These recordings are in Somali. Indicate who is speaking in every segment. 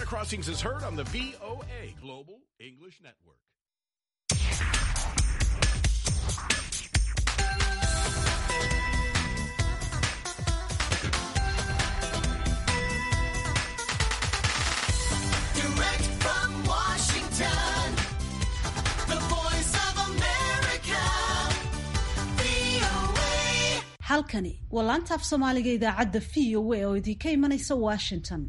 Speaker 1: Crossings is heard on the VOA Global English Network.
Speaker 2: Direct from Washington, the voice of America, VOA.
Speaker 3: halkani waa laanta af soomaaliga idaacadda v o a oo idinka imanaysa washington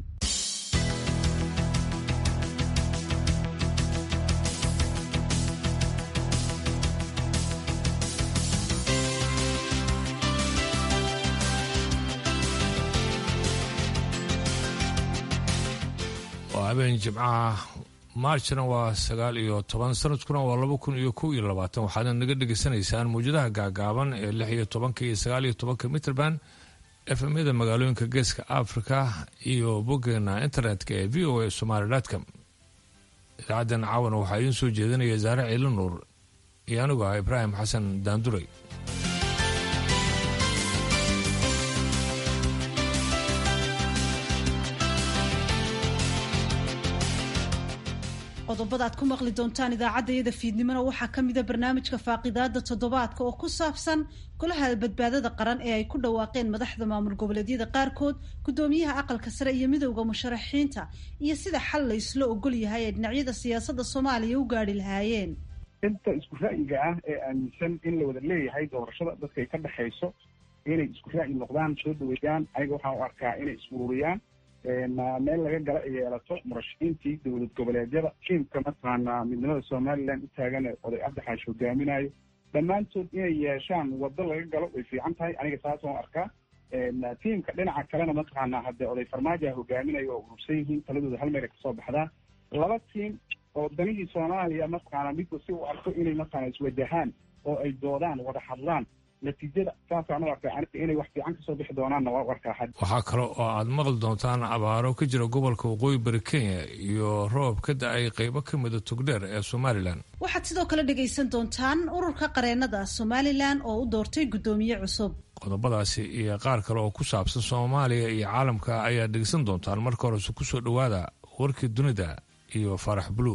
Speaker 4: waa habeen jimcaha maarjna waa sagaal iyo toban sanadkuna waa laba kun iyo kow iyo labaatan waxaadna naga dhegaysanaysaan mawjadaha gaagaaban ee lix iyo tobanka iyo sagaal iyo tobanka mitrband efmyada magaalooyinka geeska africa iyo boggeena internetka ee v o a somaly com idaacaddan caawana waxaa idiin soo jeedinaya saare ciilo nuur iyo anigu ah ibraahim xasan daanduray
Speaker 3: qodobada aad ku maqli doontaan idaacaddayada fiidnimona waxaa ka mida barnaamijka faaqidaada toddobaadka oo ku saabsan golaha badbaadada qaran ee ay ku dhawaaqeen madaxda maamul goboleedyada qaarkood guddoomiyaha aqalka sare iyo midowda musharaxiinta iyo sida xal la isla ogol yahay ay dhinacyada siyaasadda soomaaliya u gaadhi lahaayeen
Speaker 5: inta isku ra'yiga ah ee aaminsan in la wada leeyahay doorashada dadkay ka dhexayso inay isku ra'yi noqdaan soo dhaweeyaan aniga waxaan u arkaa inay isururiyaan meel laga gala ay yeelato murashaxiintii dowlad goboleedyada tiimka mataqaanaa midnimada somaliland u taagan ee oday cabdixaash hogaaminayo dhammaantood inay yeeshaan waddo laga galo way fiican tahay aniga saas waan arkaa tiimka dhinaca kalena mataqaanaa haddee oday farmaajoa hogaaminayo oo urursan yihiin taladooda hal meel ay kasoo baxdaan laba tiim oo danihii soomaaliya mataqaanaa midba si uu arko inay mataqaana iswajahaan oo ay doodaan wada hadlaan natiijada saasaan u arkaa aniga inay wax fiican kasoo bixi doonaanna waa u arkaa had
Speaker 4: waxaa kale oo aad maqli doontaan abaaro ka jira gobolka waqooyi bari kenya iyo roob ka da-ay qeybo ka mida tugdheer ee somalilan
Speaker 3: waxaad sidoo kale dhagaysan doontaan ururka qareenada somalilan oo u doortay guddoomiye cusub
Speaker 4: qodobadaasi iyo qaar kale oo ku saabsan soomaaliya iyo caalamka ayaa dhegeysan doontaan marka horese kusoo dhowaada warkii dunida iyo farax bulu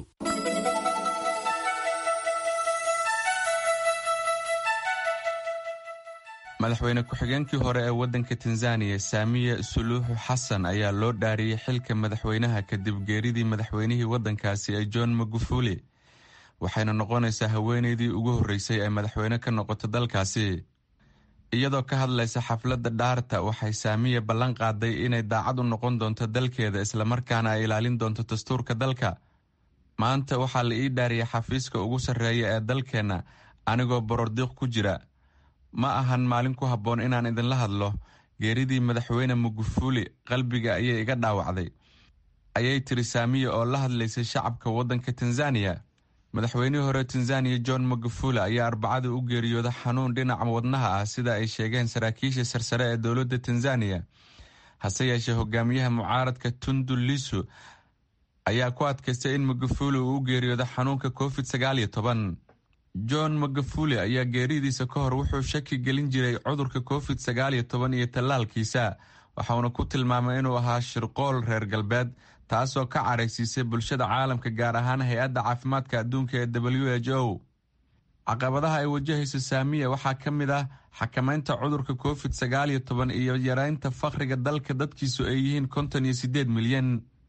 Speaker 6: madaxweyne ku-xigeenkii hore ee waddanka tanzaniya saamiye suluuxu xasan ayaa loo dhaariyey xilka madaxweynaha kadib geeridii madaxweynihii waddankaasi ee john magufuli waxayna noqonaysaa haweeneydii ugu horreysay ee madaxweyne ka noqoto dalkaasi iyadoo ka hadlaysa xafladda dhaarta waxay saamiye ballan qaaday inay daacad u noqon doonto dalkeeda islamarkaana ay ilaalin doonto dastuurka dalka maanta waxaa la ii dhaariyay xafiiska ugu sarreeya ee dalkeenna anigoo borordiiq ku jira ma ahan maalin ku habboon inaan idinla hadlo geeridii madaxweyne mugufuli qalbiga ayay iga dhaawacday ayay tiri saamiye oo la hadlaysay shacabka waddanka tanzaniya madaxweynihii hore tanzaniya john magufuli ayaa arbacada u geeriyooda xanuun dhinaca wadnaha ah sida ay sheegeen saraakiisha sarsare ee dowladda tanzaniya hase yeeshee hogaamiyaha mucaaradka tundu lisu ayaa ku adkaystay in magufuli uu u geeriyoodo xanuunka covid sagaal iyo toban john magufuli ayaa geeridiisa ka hor wuxuu shaki gelin jiray cudurka covid sagaal iyo toban iyo tallaalkiisa waxauna ku tilmaamay inuu ahaa shirqool reer galbeed taasoo ka caraysiisay bulshada caalamka gaar ahaan hay-adda caafimaadka adduunka ee w h o caqabadaha ay wajahayso saamiya waxaa ka mid ah xakamaynta cudurka covid sagaal iyo toban iyo yareynta fakhriga dalka dadkiisu ay yihiin konton iyo sideed milyan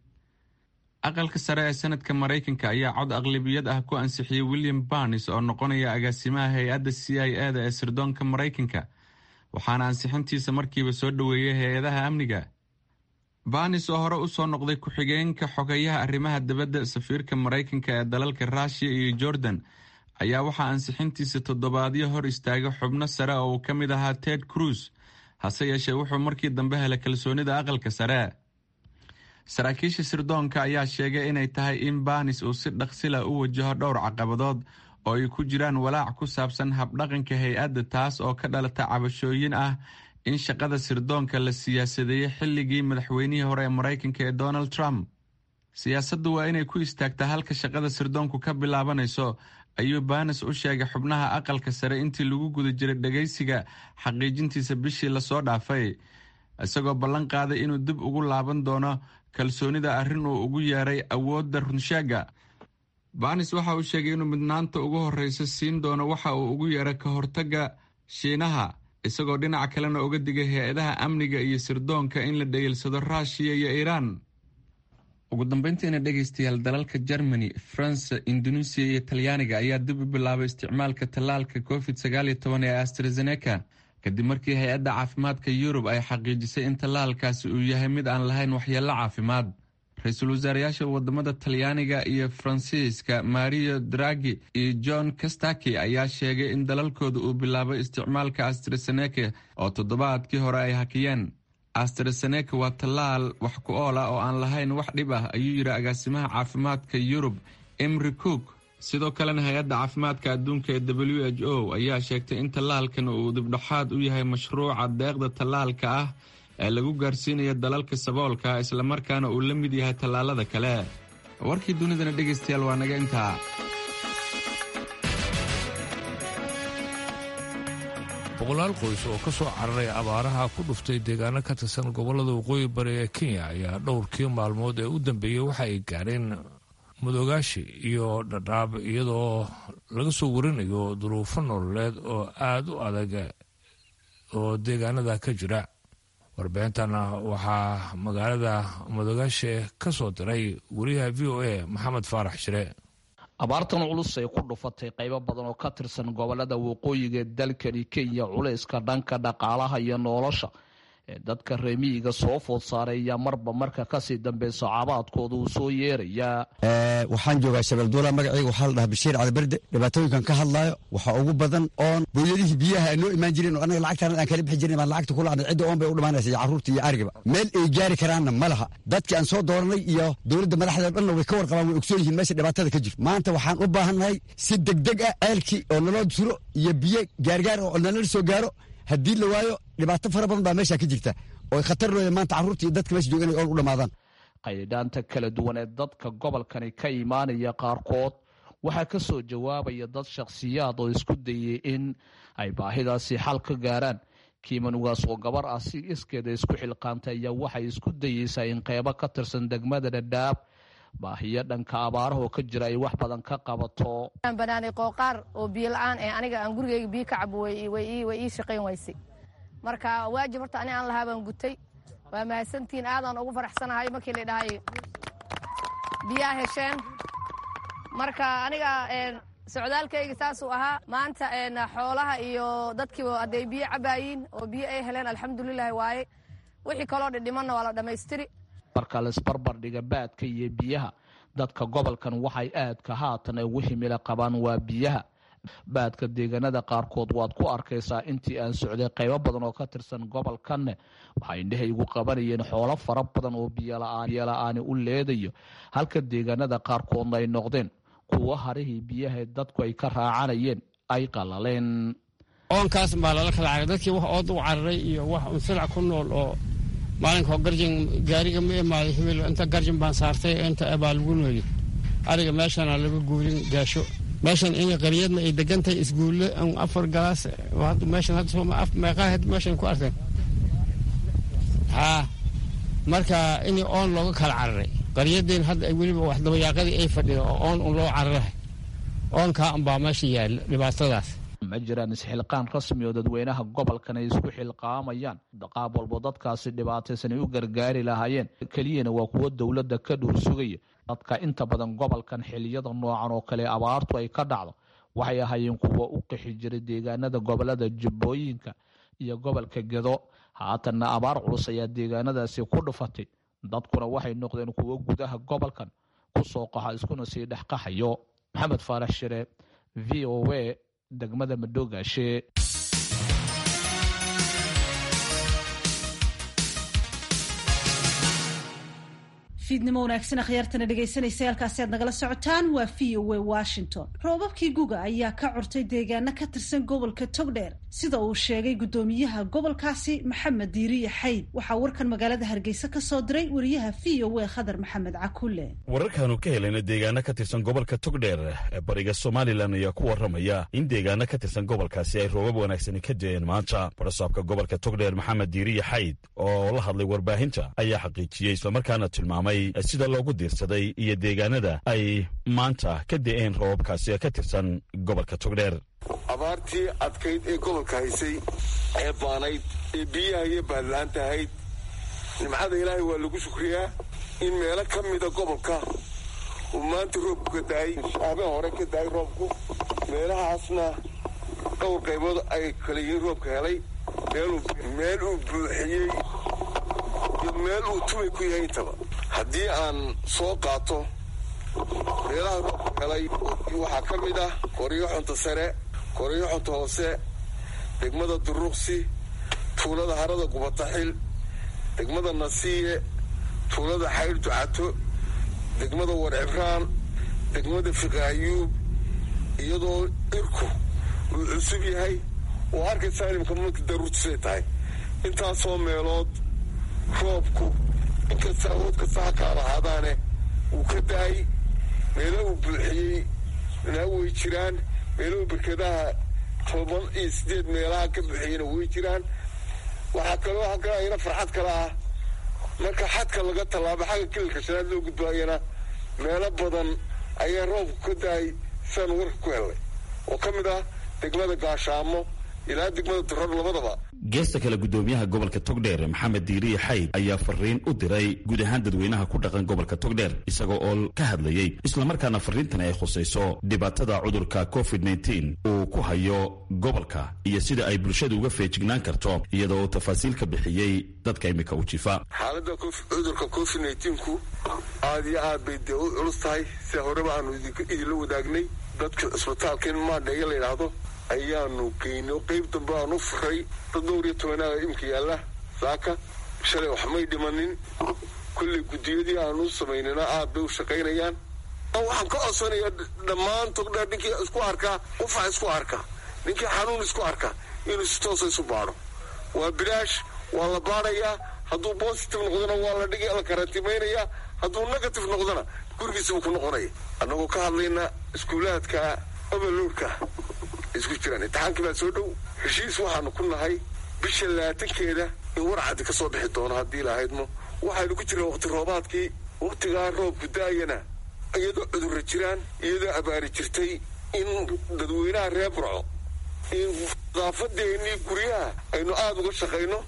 Speaker 6: aqalka sare ee sanadka maraykanka ayaa cod aqlabiyad ah ku ansixiyey william barnes oo noqonaya agaasimaha hay-adda c i e da ee sirdoonka maraykanka waxaana ansixintiisa markiiba soo dhoweeyey hay-adaha amniga barnes oo hore usoo noqday ku-xigeenka xogeyaha arrimaha dibadda safiirka maraykanka ee dalalka ruushiya iyo jordan ayaa waxaa ansixintiisa toddobaadyo hor istaagay xubno sare oo uu ka mid ahaa ted cruz hase yeeshee wuxuu markii dambe helay kalsoonida aqalka sare saraakiisha sirdoonka ayaa sheegay inay tahay in banis uu si dhaqsila u wajaho dhowr caqabadood oo ay ku jiraan walaac ku saabsan habdhaqanka hay-adda taas oo ka dhalata cabashooyin ah in shaqada sirdoonka la siyaasadeeyey xilligii madaxweynihii hore ee maraykanka ee donald trump siyaasaddu waa inay ku istaagtaa halka shaqada sirdoonku ka bilaabanayso ayuu banis u sheegay xubnaha aqalka sare intii lagu guda jiray dhagaysiga xaqiijintiisa bishii lasoo dhaafay isagoo ballan qaaday inuu dib ugu laaban doono kalsoonida arrin uu ugu yeeray awoodda runsheega banis waxa uu sheegay inuu midnaanta ugu horreysa siin doono waxa uu ugu yeeray ka hortagga shiinaha isagoo dhinaca kalena uga digay hay-adaha amniga iyo sirdoonka in la dhegeelsado ruushiya iyo iiraan ugu dambeyntiina dhegaystayaal dalalka germany france indonesia iyo talyaaniga ayaa dib u bilaabay isticmaalka tallaalka covid sagaal iyo toban ee astrazeneca kadib markii hay-adda caafimaadka yurub ay xaqiijisay in tallaalkaasi uu yahay mid aan lahayn waxyeello caafimaad ra-iisul wasaarayaasha wadamada talyaaniga iyo faransiiska mario dragi iyo john kastaki ayaa sheegay in dalalkooda uu bilaabay isticmaalka astrazeneca oo toddobaadkii hore ay hakiyeen astrazeneca waa tallaal wax ku ool ah oo aan lahayn wax dhib ah ayuu yidhi agaasimaha caafimaadka yurub emri cook sidoo kalena hay-adda caafimaadka adduunka ee w h o ayaa sheegtay in tallaalkan uu dibdhexaad u yahay mashruuca deeqda tallaalka ah ee lagu gaarsiinayo dalalka saboolka islamarkaana uu la mid yahay tallaalada kale warkii dunidana dhegaystayaal waa naga intaa
Speaker 4: boqolaal qoys oo ka soo cararay abaaraha ku dhuftay deegaano ka tirsan gobollada waqooyi bari ee kenya ayaa dhowrkii maalmood ee u dambeeyey waxa ay gaareen mudogaashi iyo dhadhaab iyadoo laga soo warinayo duruufo nololeed oo aada u adag oo deegaanada ka jira warbixintana waxaa magaalada mudogaashi ka soo diray wariyaha v o a maxamed faarax shire
Speaker 7: abaartan culus ay ku dhufatay qaybo badan oo ka tirsan gobolada waqooyiga ee dalkani kenya culayska dhanka dhaqaalaha iyo nolosha ee dadka reemiyiga soo food saaray ayaa marba marka kasii dambeyso cabaadkooda uu soo yeerayaa
Speaker 8: waxaan joogaa shabeelduula magacayga waxaa la dhahaa bashiir caliberde dhibaatooyinkan ka hadlaayo waxaa ugu badan oon booyadihii biyaha ay noo imaan jireen oo annaga lacagtaan aan kala bixi jirin baan lacagta kula cidda oon bay u dhamaanaysa iyo carruurta iyo arigaba meel ay gaari karaanna ma laha dadkii aan soo dooranay iyo dowladda madaxdeed dhanna way ka warqabaan way ogsoon yihiin meesha dhibaatada ka jirto maanta waxaan u baahannahay si degdeg ah ceelkii oo naloo suro iyo biyo gaargaar oo nalala soo gaaro haddii la waayo dhibaato fara badan baa meesha ka jirta oo khatar nooya maanta carruurta iyo dadka meesha jooga inay oon u dhamaadaan
Speaker 7: qaydhaanta kala duwan ee dadka gobolkani ka imaanaya qaarkood waxaa ka soo jawaabaya dad shakhsiyaad oo isku dayay in ay baahidaasi xal ka gaaraan kiimanugaas oo gabar ah si iskeeda isku xilqaantay ayaa waxay isku dayeysaa in qeybo ka tirsan degmada dhadhaab baahiyo dhanka abaarahoo ka jira ay wax badan ka qabato
Speaker 9: banaanay qooqaar oo biyo la-aan ee aniga aan gurigeyga biyo ka cabo way ii shaqayn waysay marka waajib horta ani aan lahaa baan gutay waa mahadsantihiin aadaan ugu faraxsanahay markii la dhahay biyaa hesheen marka aniga socdaalkayga saasuu ahaa maanta xoolaha iyo dadkiiba hadday biyo cabaayiin oo biyo ay heleen alxamdulilahi waaye wixii kaloo dhidhimanna waa la dhammaystiri
Speaker 7: marka laisbarbar dhiga baadka iyo biyaha dadka gobolkan waxay aadka haatan ugu himila qabaan waa biyaha baadka deegaanada qaarkood waad ku arkaysaa intii aan socday qaybo badan oo ka tirsan gobolkanne waxay indhahaygu qabanayeen xoolo fara badan oo biyola-aani u leedayo halka deegaanada qaarkoodna ay noqdeen kuwo harihii biyaha dadku ay ka raacanayeen ay qalaleen
Speaker 10: oonkaas baa lala kala caray dadkii wax ood u cararay iyo wax unsilac ku nool oo maalinka garjin gaariga ma imaaday hibil inta garjin baan saartay inta baa lagu nooli ariga meeshana laga guurin gaasho meeshan in qaryadna ay degan tahay isguulle afar galaas meeshan meeqaa meeshan ku arkeen haa marka in oon looga kala cararay qaryadeen hadda weliba wax dabayaaqadii ay fadhida oo oon un loo cararahay oonkaa unbaa meesha yaalla dhibaatadaas
Speaker 7: ma jiraan isxilqaan rasmi oo dadweynaha gobolkan ay isku xilqaamayaan qaab walbo dadkaasi dhibaataysan ay u gargaari lahaayeen keliyana waa kuwo dowladda ka dhuur sugaya dadka inta badan gobolkan xiliyada noocan oo kale abaartu ay ka dhacdo waxay ahaayeen kuwo u qixi jiray deegaanada gobolada jubbooyinka iyo gobolka gedo haatanna abaar culus ayaa deegaanadaasi ku dhufatay dadkuna waxay noqdeen kuwo gudaha gobolkan ku soo qaxa iskuna sii dhex qaxayo maxamed faarax shire v o a degmada madoogaashe
Speaker 3: fiidnimo wanaagsan akhyaartana dhegaysanaysa halkaasi aad nagala socotaan waa v o a washington roobabkii guga ayaa ka curtay deegaano ka tirsan gobolka togdheer sida uu sheegay guddoomiyaha gobolkaasi maxamed diiriye xayd waxaa warkan magaalada hargeysa ka soo diray wariyaha v o a khadar maxamed cakulle
Speaker 11: wararkaanu ka helayna deegaano ka tirsan gobolka togdheer ee bariga somalilan ayaa ku warramaya in deegaano ka tirsan gobolkaasi ay roobab wanaagsani ka deeen maanta barasaabka gobolka togdheer maxamed diiriye xayd oo la hadlay warbaahinta ayaa xaqiijiyey islamarkaana tilmaamay sida loogu diirsaday iyo deegaanada ay maanta ka de'een roobabkaasi ee ka tirsan gobolka togdheer
Speaker 12: abaartii adkayd ee gobolka haysay ee baanayd ee biyaha iyo baadla-aanta ahayd nimcada ilaahay waa lagu shukriyaa in meelo ka mida gobolka uu maanta roobku ka daayay habeen hore ka daayay roobku meelahaasna dhowr qaybood ay kala yihiin roobka helay meel uu buuxiyey iyo meel uu tumay ku yahay intaba haddii aan soo qaato meelaha roobku helay waxaa ka mid ah koryo xunta sare koryo xunta hoose degmada duruqsi tuulada harada gubataxil degmada nasiiye tuulada xayr ducato degmada warcibraan degmada fiqaayuub iyadoo irku uu cusub yahay oo arkaysaa inimka marka daruurtisay tahay intaasoo meelood roobku inkasta awood kasta ha kaa lahaadaane wuu ka daayay meelo uu buuxiyey naa way jiraan meeluhu berkadaha toban iyo siddeed meelaha ka buuxiyeyna way jiraan waxaa kaloo halka ayna farxad kale ah marka xadka laga tallaabo xagga kililka shanaad loo gudbaayana meelo badan ayaa roobku ka daayay sidaan warka ku helnay oo ka mid ah degmada gaashaamo ilaa degmada durar labadaba
Speaker 11: geesta kale guddoomiyaha gobolka togdheer maxamed diiriye xayd ayaa fariin u diray guud ahaan dadweynaha ku dhaqan gobolka togdheer isagoo oo ka hadlayey islamarkaana fariintani ay khusayso dhibaatada cudurka covid nteen uu ku hayo gobolka iyo sida ay bulshada uga feejignaan karto iyadoo uu tafaasiil ka bixiyey dadka imika u jifa
Speaker 12: xaaladda cudurka covid neenku aad iyo aad bay dee u culus tahay sida horeba aanu idinla wadaagnay dadka cisbitaalka in maadheeya la yidhaahdo ayaanu geyno qayb dambe aan u furay dad dhowr iyo tobanaada imika yaalla saaka shalay wax may dhimanin kolley guddiyadii aanu u samaynana aad bay u shaqaynayaan waxaan ka codsanayaa dhammaan togdheer ninkii isku arkaa qufac isku arka ninkii xanuun isku arka inuu si toosa isu baadho waa bilaash waa la baadhayaa hadduu bositive noqdona waa la dhigi la karantimaynayaa hadduu negative noqdona gurigiisabuu ku noqonaya annagoo ka hadlayna iskuulaadka overloadka isku jiraan imtixaankii baa soo dhow heshiis waxaanu ku nahay bisha labaatankeeda in warcaddi ka soo bixi doono haddii lahaydmo waxaynu ku jirnaa waqti roobaadkii waqtigaa roobku daayana iyadoo cudurra jiraan iyadoo abaari jirtay in dadweynaha reer burco in nadaafadeennii guryaha aynu aada uga shaqayno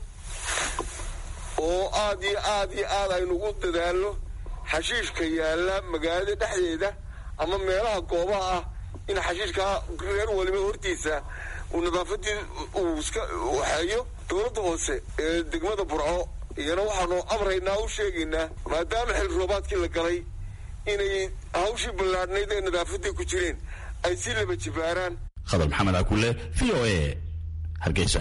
Speaker 12: oo aad iyo aad iyo aad aynu ugu dadaalno xashiishka yaalla magaalada dhexdeeda ama meelaha goobaha ah in xashiishkaa reer waliba hortiisa uu nadaafadii uu iska waxeeyo dowladda hoose ee degmada burco iyana waxaanu amraynaa u sheegaynaa maadaama xil roobaadkii la galay inay hawshii ballaadhnayd ee nadaafadii ku jireen ay si laba jibaaraan
Speaker 11: khadar maxamed akule v o a hargeysa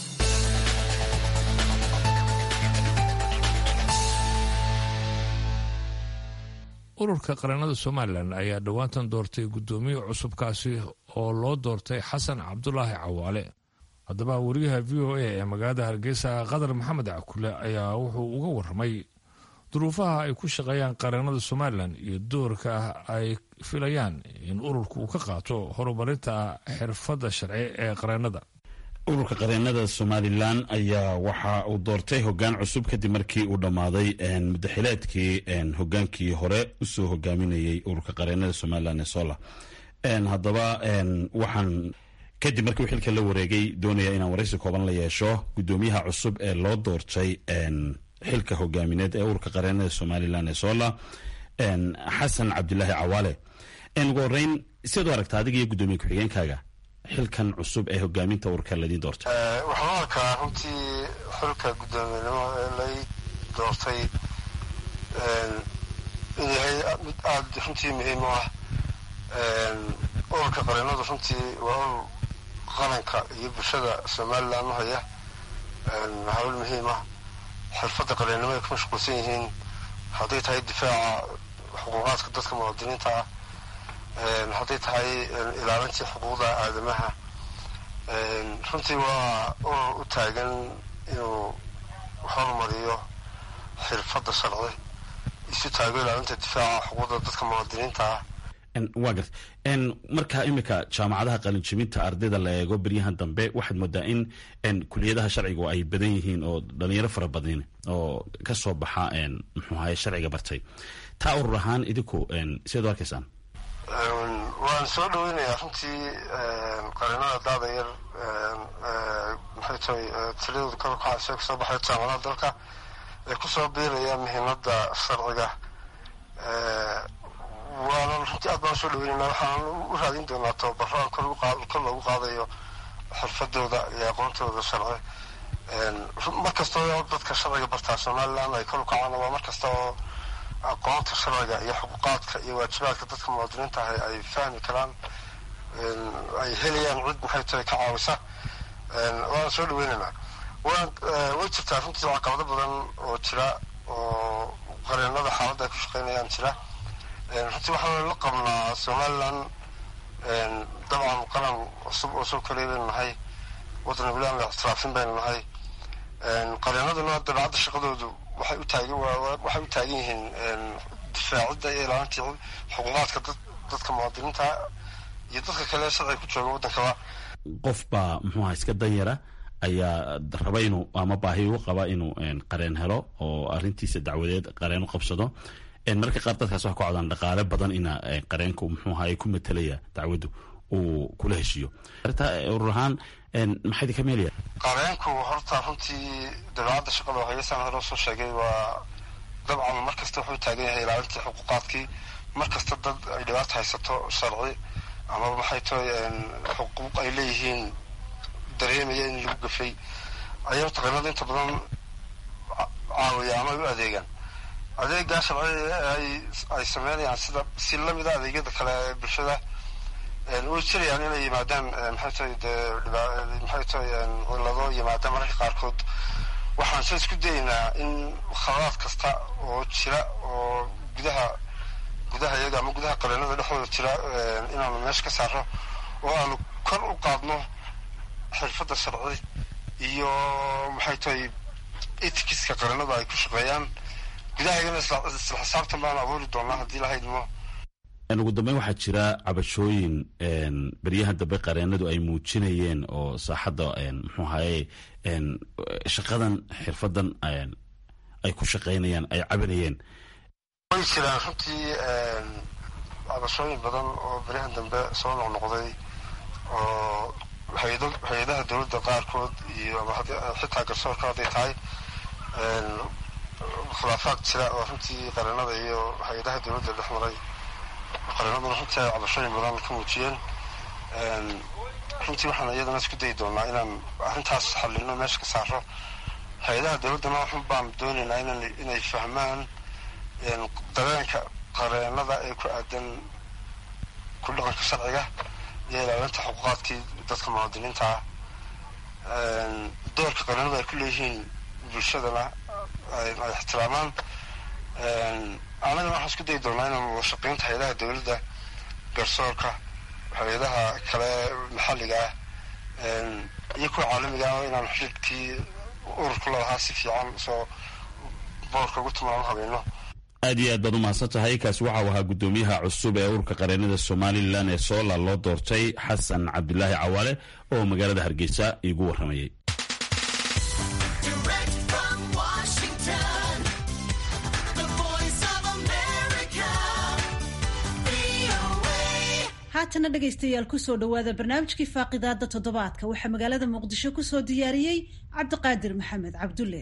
Speaker 4: ururka qaranada somalilan ayaa dhowaantan doortay guddoomiye cusubkaasi oo loo doortay xasan cabdulaahi cawaale haddaba wariyaha v o a ee magaalada hargeysa qadar maxamed cakule ayaa wuxuu uga waramay duruufaha ay ku shaqeeyaan qaranada somalilan iyo doorka ay filayaan in ururku uu ka qaato horumarinta xirfadda sharci ee qaranada
Speaker 11: ururka qareenada somalilan ayaa waxa uu doortay hogaan cusub kadib markii uu dhammaaday mudaxileedkii hogaankii hore usoo hogaaminayay ururka qareenada somalilan ee sola haddaba waxaan kadib markii uu xilka la wareegay doonaya inaan waraysi kooban la yeesho guddoomiyaha cusub ee loo doortay xilka hogaamineed ee ururka qareenada somalilan ee sola xasan cabdilaahi cawaale ugu horeyn siad u aragta adiga iyo guddoomiye ku-xigeenkaaga xilkan cusub ee hogaaminta ururka ladiin doortay
Speaker 13: waxaan u arkaa runtii xilka guddoomiyenimo ee lay doortay in yahay mid aada runtii muhiim u ah ururka qareenadu runtii waa urur qaranka iyo bulshada somalilan u haya hawl muhiim ah xirfadda qareennimo ay ku mashquulsan yihiin hadday tahay difaaca xuquuqaadka dadka muwaadiniinta ah hadday tahay ilaalintii xuquuqda aadamaha runtii waa urur u taagan inuu horumariyo xirfadda sharci isu taago ilaalinta difaaca xuquuqda dadka muwaadiniinta ah
Speaker 11: waa garta marka imika jaamacadaha qalinjibinta ardayda la eego beryahan dambe waxaad moodaa in kuliyadaha sharcigu ay badan yihiin oo dhalinyaro fara badan oo kasoo baxa muxuu ahaye sharciga bartay taa urur ahaan idinku sidaad u arkaysaan
Speaker 13: waan soo dhaweynayaa runtii qarinada daada yar maxay tahay tiladooda kor kacaysa kasoo baxay jaamacadaha dalka ee kusoo biiraya muhiimada sharciga waana runtii aad baan usoo dhaweynayna waxaan u raadin doonaa tababaro aan kor loogu qaadayo xirfadooda iyo aqoontooda sharci mar kasta oo dadka sharciga bartaa somaliland ay kor u kacaan waa mar kasta oo aqoonta sharciga iyo xuquuqaadka iyo waajibaadka dadka muwaadiniinta ah ay fahmi karaan ay helayaan cid maxay tahay ka caawisa waan soo dhaweynaynaa waan way jirtaa runtii caqabado badan oo jira oo qareenada xaaladda ay ku shaqeynayaan jira runtii waxaan la qabnaa somaliland dabcan qaran cusub oo soo kaleey baynu nahay waddan weli aan la ictiraafin baynu nahay qareenaduna dabeecadda shaqadoodu waxay u taagan waxay u taagan yihiin difaacidda iyo ilaalintii xuquuqaadka dadka muwaadiniinta iyo dadka kale sharciga ku jooga waddankaba
Speaker 11: qof baa muxuu aha iska danyara ayaa raba inuu ama baahi u qaba inuu qareen helo oo arrintiisa dacwadeed qareen u qabsado mararka qaar dadkaas waxa ku codaan dhaqaale badan ina qareenku muxuu ahaye ku matalaya dacwaddu uu kula heshiiyo arrintaa urur ahaan maxaa idinka meelaya
Speaker 13: qareenku horta runtii dabeecadda shaqada hayasaan hore soo sheegay waa dabcan mar kasta wuxuu taagan yahay ilaalintii xuquuqaadkii mar kasta dad ay dhibaata haysato sharci amaba maxay tahay xuquuq ay leeyihiin dareemaya in lagu gafay ayaa taqaanada inta badan caawiya ama ay u adeegaan adeegaa sharci ay sameynayaan sida si lamida adeegyada kale ee bulshada way jirayaan inay yimaadaan maxay tahay dee maxay tahay cilado yimaadaan mararka qaarkood waxaan se isku dayaynaa in khaladaad kasta oo jira oo gudaha gudaha iyaga ama gudaha qareenada dhexdooda jira inaanu meesha ka saaro oo aanu kor u qaadno xirfadda sharci iyo maxay tahay etikiska qareenada ay ku shaqeeyaan gudahayagana isla xisaabtan baanu abuuri doonaa haddii la haydmo
Speaker 11: ugu dambeyn waxaa jira cabashooyin beryahan dambe qareenadu ay muujinayeen oo saaxadda muxuu ahaye shaqadan xirfadan ay ku shaqeynayaan ay cabanayeen
Speaker 13: way jiraan runtii cabashooyin badan oo beryahan dambe soo noqnoqday oo hay-adaha dowladda qaarkood iyo xitaa garsoorka hadday tahay khilaafaad jira oo runtii qareenada iyo hay-adaha dowladda dhex maray qareenaduna runtii ay cabashooyin badan ka muujiyeen runtii waxaan iyadana isku dayi doonaa inaan arrintaas xallino meesha ka saaro hay-adaha dowladdana waxun baan doonaynaa inan inay fahmaan dareenka qareenada ee ku aadan ku dhaqanka sharciga iyo ilaalinta xuquuqaadkii dadka muwaadiniinta ah doorka qareenada ay ku leeyihiin bulshadana ay ixtiraamaan anagana waxaan isku dayi doonaa inaan wadashaqeynta hay-adaha dowladda garsoorka hay-adaha kale maxalliga ah iyo kuwa caalamiga ah inaan xidhiidkii ururku lalahaa si fiican soo boorka ugu tumaan habayno
Speaker 11: aad iyo aad baad u mahadsan tahay kaasi waxau ahaa guddoomiyaha cusub ee ururka qareenada somalilan ee soola loo doortay xasan cabdilaahi cawaale oo magaalada hargeysa iigu warramayay
Speaker 3: haatana dhegaystayaal kusoo dhowaada barnaamijkii faaqidaada toddobaadka waxaa magaalada muqdisho kusoo diyaariyey cabdiqaadir maxamed cabdulle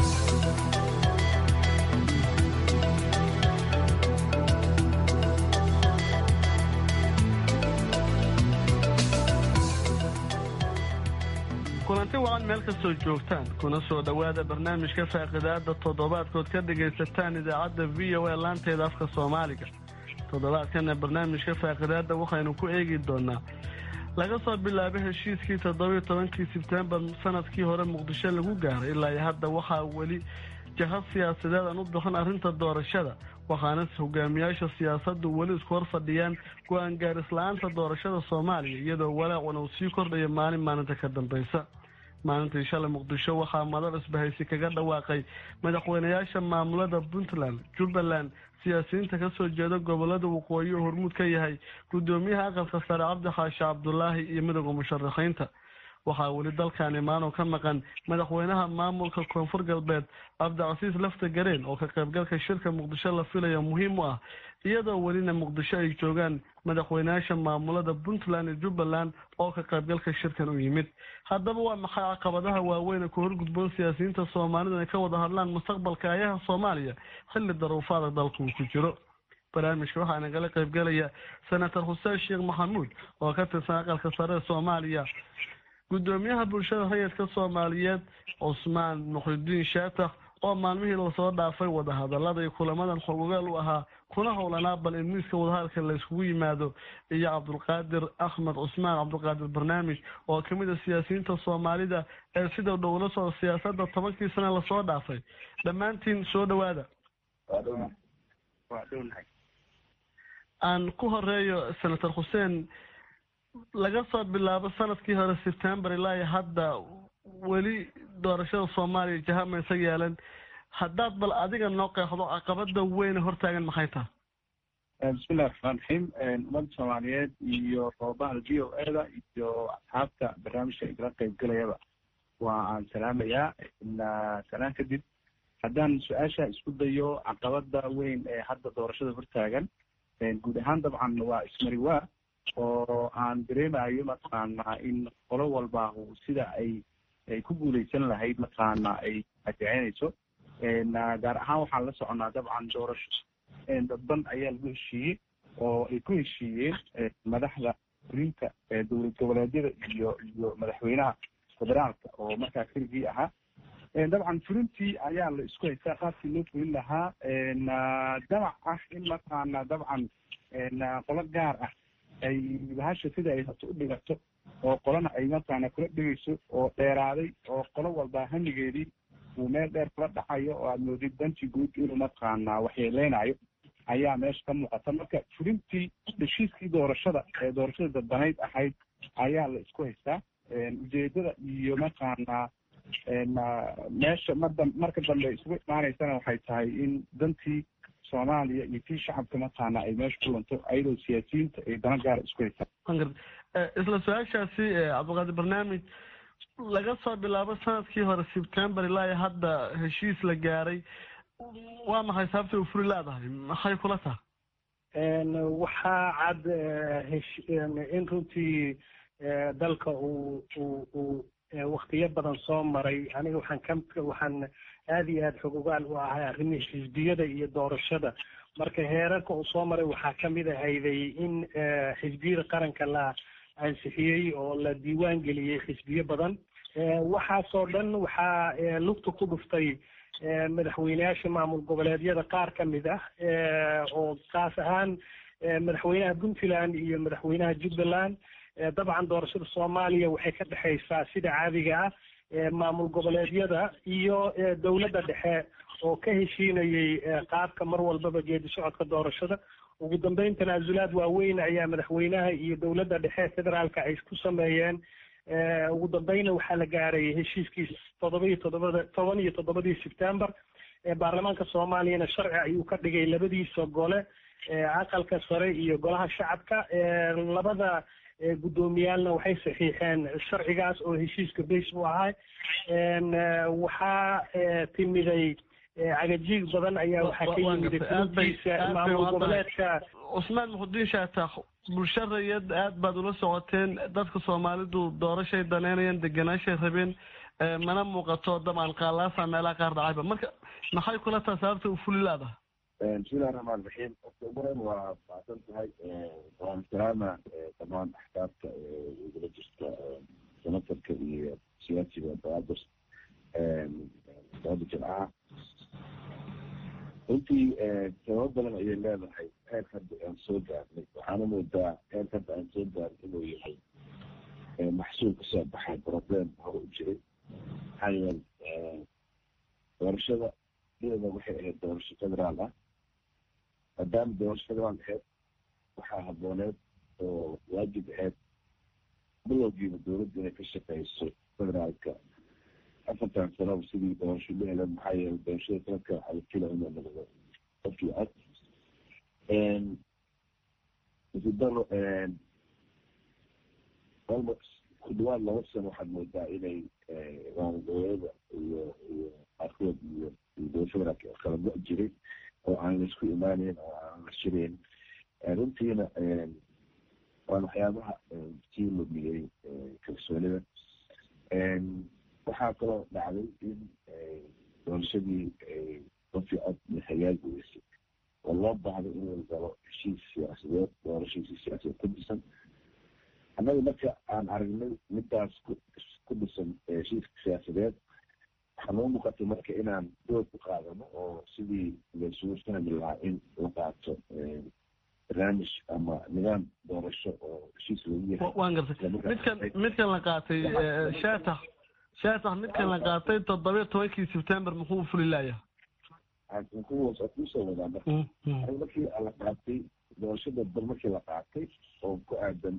Speaker 14: kulanti wacan meel kastoo joogtaan kuna soo dhowaada barnaamijka faaqidaada toddobaadkood ka dhagaysataan idaacadda v o a laanteeda afka soomaaliga toddobaadkana barnaamijka faaqidaada waxaynu ku eegi doonaa laga soo bilaabo heshiiskii toddobiyo tobankii sebtembar sanadkii hore muqdisho lagu gaaray ilaa iyo hadda waxaa weli jahad siyaasadeed aan u bixin arrinta doorashada waxaana hogaamiyaasha siyaasaddu weli isku hor fadhiyaan go-aan gaaris-la-aanta doorashada soomaaliya iyadoo walaacuna uu sii kordhayo maalin maalinta ka dambaysa maalintii shalay muqdisho waxaa madal isbahaysi kaga dhawaaqay madaxweynayaasha maamulada puntland jubbaland siyaasiyiinta kasoo jeeda gobolada waqooyi oo hormuud ka yahay gudoomiyaha aqalka sare cabdi xaashi cabdulaahi iyo midowda musharaxiinta waxaa weli dalkan imaanoo ka maqan madaxweynaha maamulka koonfur galbeed cabdicasiis lafta gareen oo ka qaybgalka shirka muqdisho la filaya muhiim u ah iyadoo welina muqdisho ay joogaan madaxweynayaasha maamulada puntland iyo jubbaland oo ka qaybgalka shirkan u yimid haddaba waa maxay caqabadaha waaweyn ku horgudboon siyaasiyiinta soomaalida ay ka wada hadlaan mustaqbalka ayaha soomaaliya xilli daruufaada dalka uu ku jiro barnaamijka waxaa nagala qaybgalaya senator xuseen sheekh maxamuud oo ka tirsan aqalka sare ee soomaaliya gudoomiyaha bulshada rayidka soomaaliyeed cusmaan muxridiin shaatax oo maalmihii lasoo dhaafay wadahadalada iyo kulamadan xogogaal u ahaa kuna howlanaa bal in miiska wadahadalka la iskugu yimaado iyo cabdulqaadir axmed cusmaan cabdulqaadir barnaamij oo kamid a siyaasiyiinta soomaalida ee sida dhowla soo siyaasada tobankii sane lasoo dhaafay dhammaantiin soo dhawaada aan ku horeeyo senator xuseen laga soo bilaabo sanadkii hore september ilaa iyo hadda weli doorashada soomaaliya jahamaysa yeelan haddaad bal adiga noo qeexdo caqabada weyne hortaagan maxay tahay
Speaker 5: bismillahi raxmaan raxiim ummadda soomaaliyeed iyo bahda v o e da iyo asxaabta barnaamijka igala qaybgalayaba waa aan salaamayaa salaan kadib haddaan su-aasha isku dayo caqabada weyn ee hadda doorashada hortaagan guud ahaan dabcan waa ismari waa oo aan dareemayo mataqaanaa in qolo walba sida ay ay ku guuleysan lahayd mataqaana ay adeecenayso gaar ahaan waxaan la soconaa dabcan doorasho dadban ayaa lagu heshiiyey oo ay ku heshiiyeen madaxda fulinta dowlad goboleedyada iyo iyo madaxweynaha federaalka oo markaa keligii ahaa dabcan fulintii ayaa la isku haystaa qaabkii loo fulin lahaa damac ah in mataqaana dabcan qolo gaar ah ay bahasha sida ay hato u dhigato oo qolana ay mataqaana kula dhigayso oo dheeraaday oo qolo walba hamigeedii uu meel dheer kula dhacayo oo aad moodid danti guud inuu mataqaana waxyeeleynayo ayaa meesha ka muuqata marka fulintii heshiiskii doorashada ee doorashada dadbanayd ahayd ayaa la isku haystaa ujeedada iyo mataqaana meesha mada marka dambe isugu imaanaysana waxay tahay in dantii soomaaliya iyo tii shacabka mataqaana ay meesha ku lunto ayadoo siyaasiyiinta ay dana gaara isku haystaan
Speaker 14: isla su-aashaasi cabdiqaadir barnaamij laga soo bilaabo sanadkii hore september ilaa iyo hadda heshiis la gaaray waa maxay sababta u furi leedahay maxay kula tahay
Speaker 15: waxaa cad in runtii dalka uu uu uu waktiyo badan soo maray aniga waxaan ka waxaan aada iyo aada xogogaal u ahay arrimihii xisbiyada iyo doorashada marka heerarka uu soo maray waxaa kamid ahayday in xisbiyada qaranka la ansixiyey oo la diiwaan geliyey xisbiyo badan waxaasoo dhan waxaa lugta ku dhuftay madaxweyneyaasha maamul goboleedyada qaar ka mid ah oo kaas ahaan madaxweynaha puntland iyo madaxweynaha jubbaland dabcan doorashada soomaaliya waxay ka dhexaysaa sida caadiga ah maamul goboleedyada iyo dowladda dhexe oo ka heshiinayay qaabka mar walbaba geedi socodka doorashada ugu dambeyn tanaasulaad waaweyn ayaa madaxweynaha iyo dowladda dhexe federaalka ay ku sameeyeen ugu dambeynna waxaa la gaaray heshiiskii toddoba iyo toddobada toban iyo toddobadii september baarlamaanka soomaaliyana sharci ayuu ka dhigay labadiisa gole aqalka sare iyo golaha shacabka labada guddoomiyaalna waxay saxiixeen sharcigaas oo heshiiska base u ahay waxaa timiday cagajiig badan ayaa waxaa ka yimid fulintiisa maamul goboleedka
Speaker 14: cusmaan muxudiin shaatax bulsho rayad aad baad ula socoteen dadka soomaalidu doorashay daneynayaan deganaashay rabeen mana muuqato dabcan qaalaasa meelaha qaar dhacayba marka maxay kula taha sababta u fuli laadaha
Speaker 16: bismillahi raxmaan raxiim qofka ugu horeyn waa mahadsan tahay waan salaama dhammaan axkaamta igula jirta senatarka iyo siyaasiga baadir sabada jimcaha runtii sababo badan ayay leedahay heer hadda aan soo gaarnay waxaana moodaa heer hadda aan soo gaarnay inuu yahay maxsuul kasoo baxay problem hore u jiray maxaa yeele doorashada iyada waxay ahayd doorasho federaal ah maadaama doorasho federaal ahayd waxaa habooneed oo waajib ahayd bilowgiiba dowladda inay ka shaqeyso federaalka afartan sanaba sidii doorasho la heleen maxaa yeelay doorashada sanadka waxaa la fila inuu noqdo qofkii cod isidaro almost ku dhawaad laba sano waxaad moodaa inay maamulgoboleeda iyo iyo qaarkood iyo iyo dowlad federaalka kala go' jiray oo aan la isku imaaneyn oo aan la shirayn runtiina waan waxyaabaha sii lumiyey kalsoonida waxaa kaloo dhacday in doorashadii qofkii cod hagaagi weysay oo loo baahday in la galo heshiis siyaasadeed doorashiisi siyaasadeed ku dhisan annaga marka aan aragnay midaas ku dhisan heshiiska siyaasadeed waxaa noo muuqatay marka inaan dood ku qaadano oo sidii laysugu fahmi lahaa in la qaato barnaamij ama nidaam doorasho oo heshiis lagu yahay
Speaker 14: waan gartay midkan midkan la qaatay shaatax shaatax midkan la qaatay toddobiyo tobankii sebtember muxuu fuli laaya
Speaker 16: kuwaas oo kusoo wadaa marka aniga markii la qaatay doorashada bal markii la qaatay oo ku aadan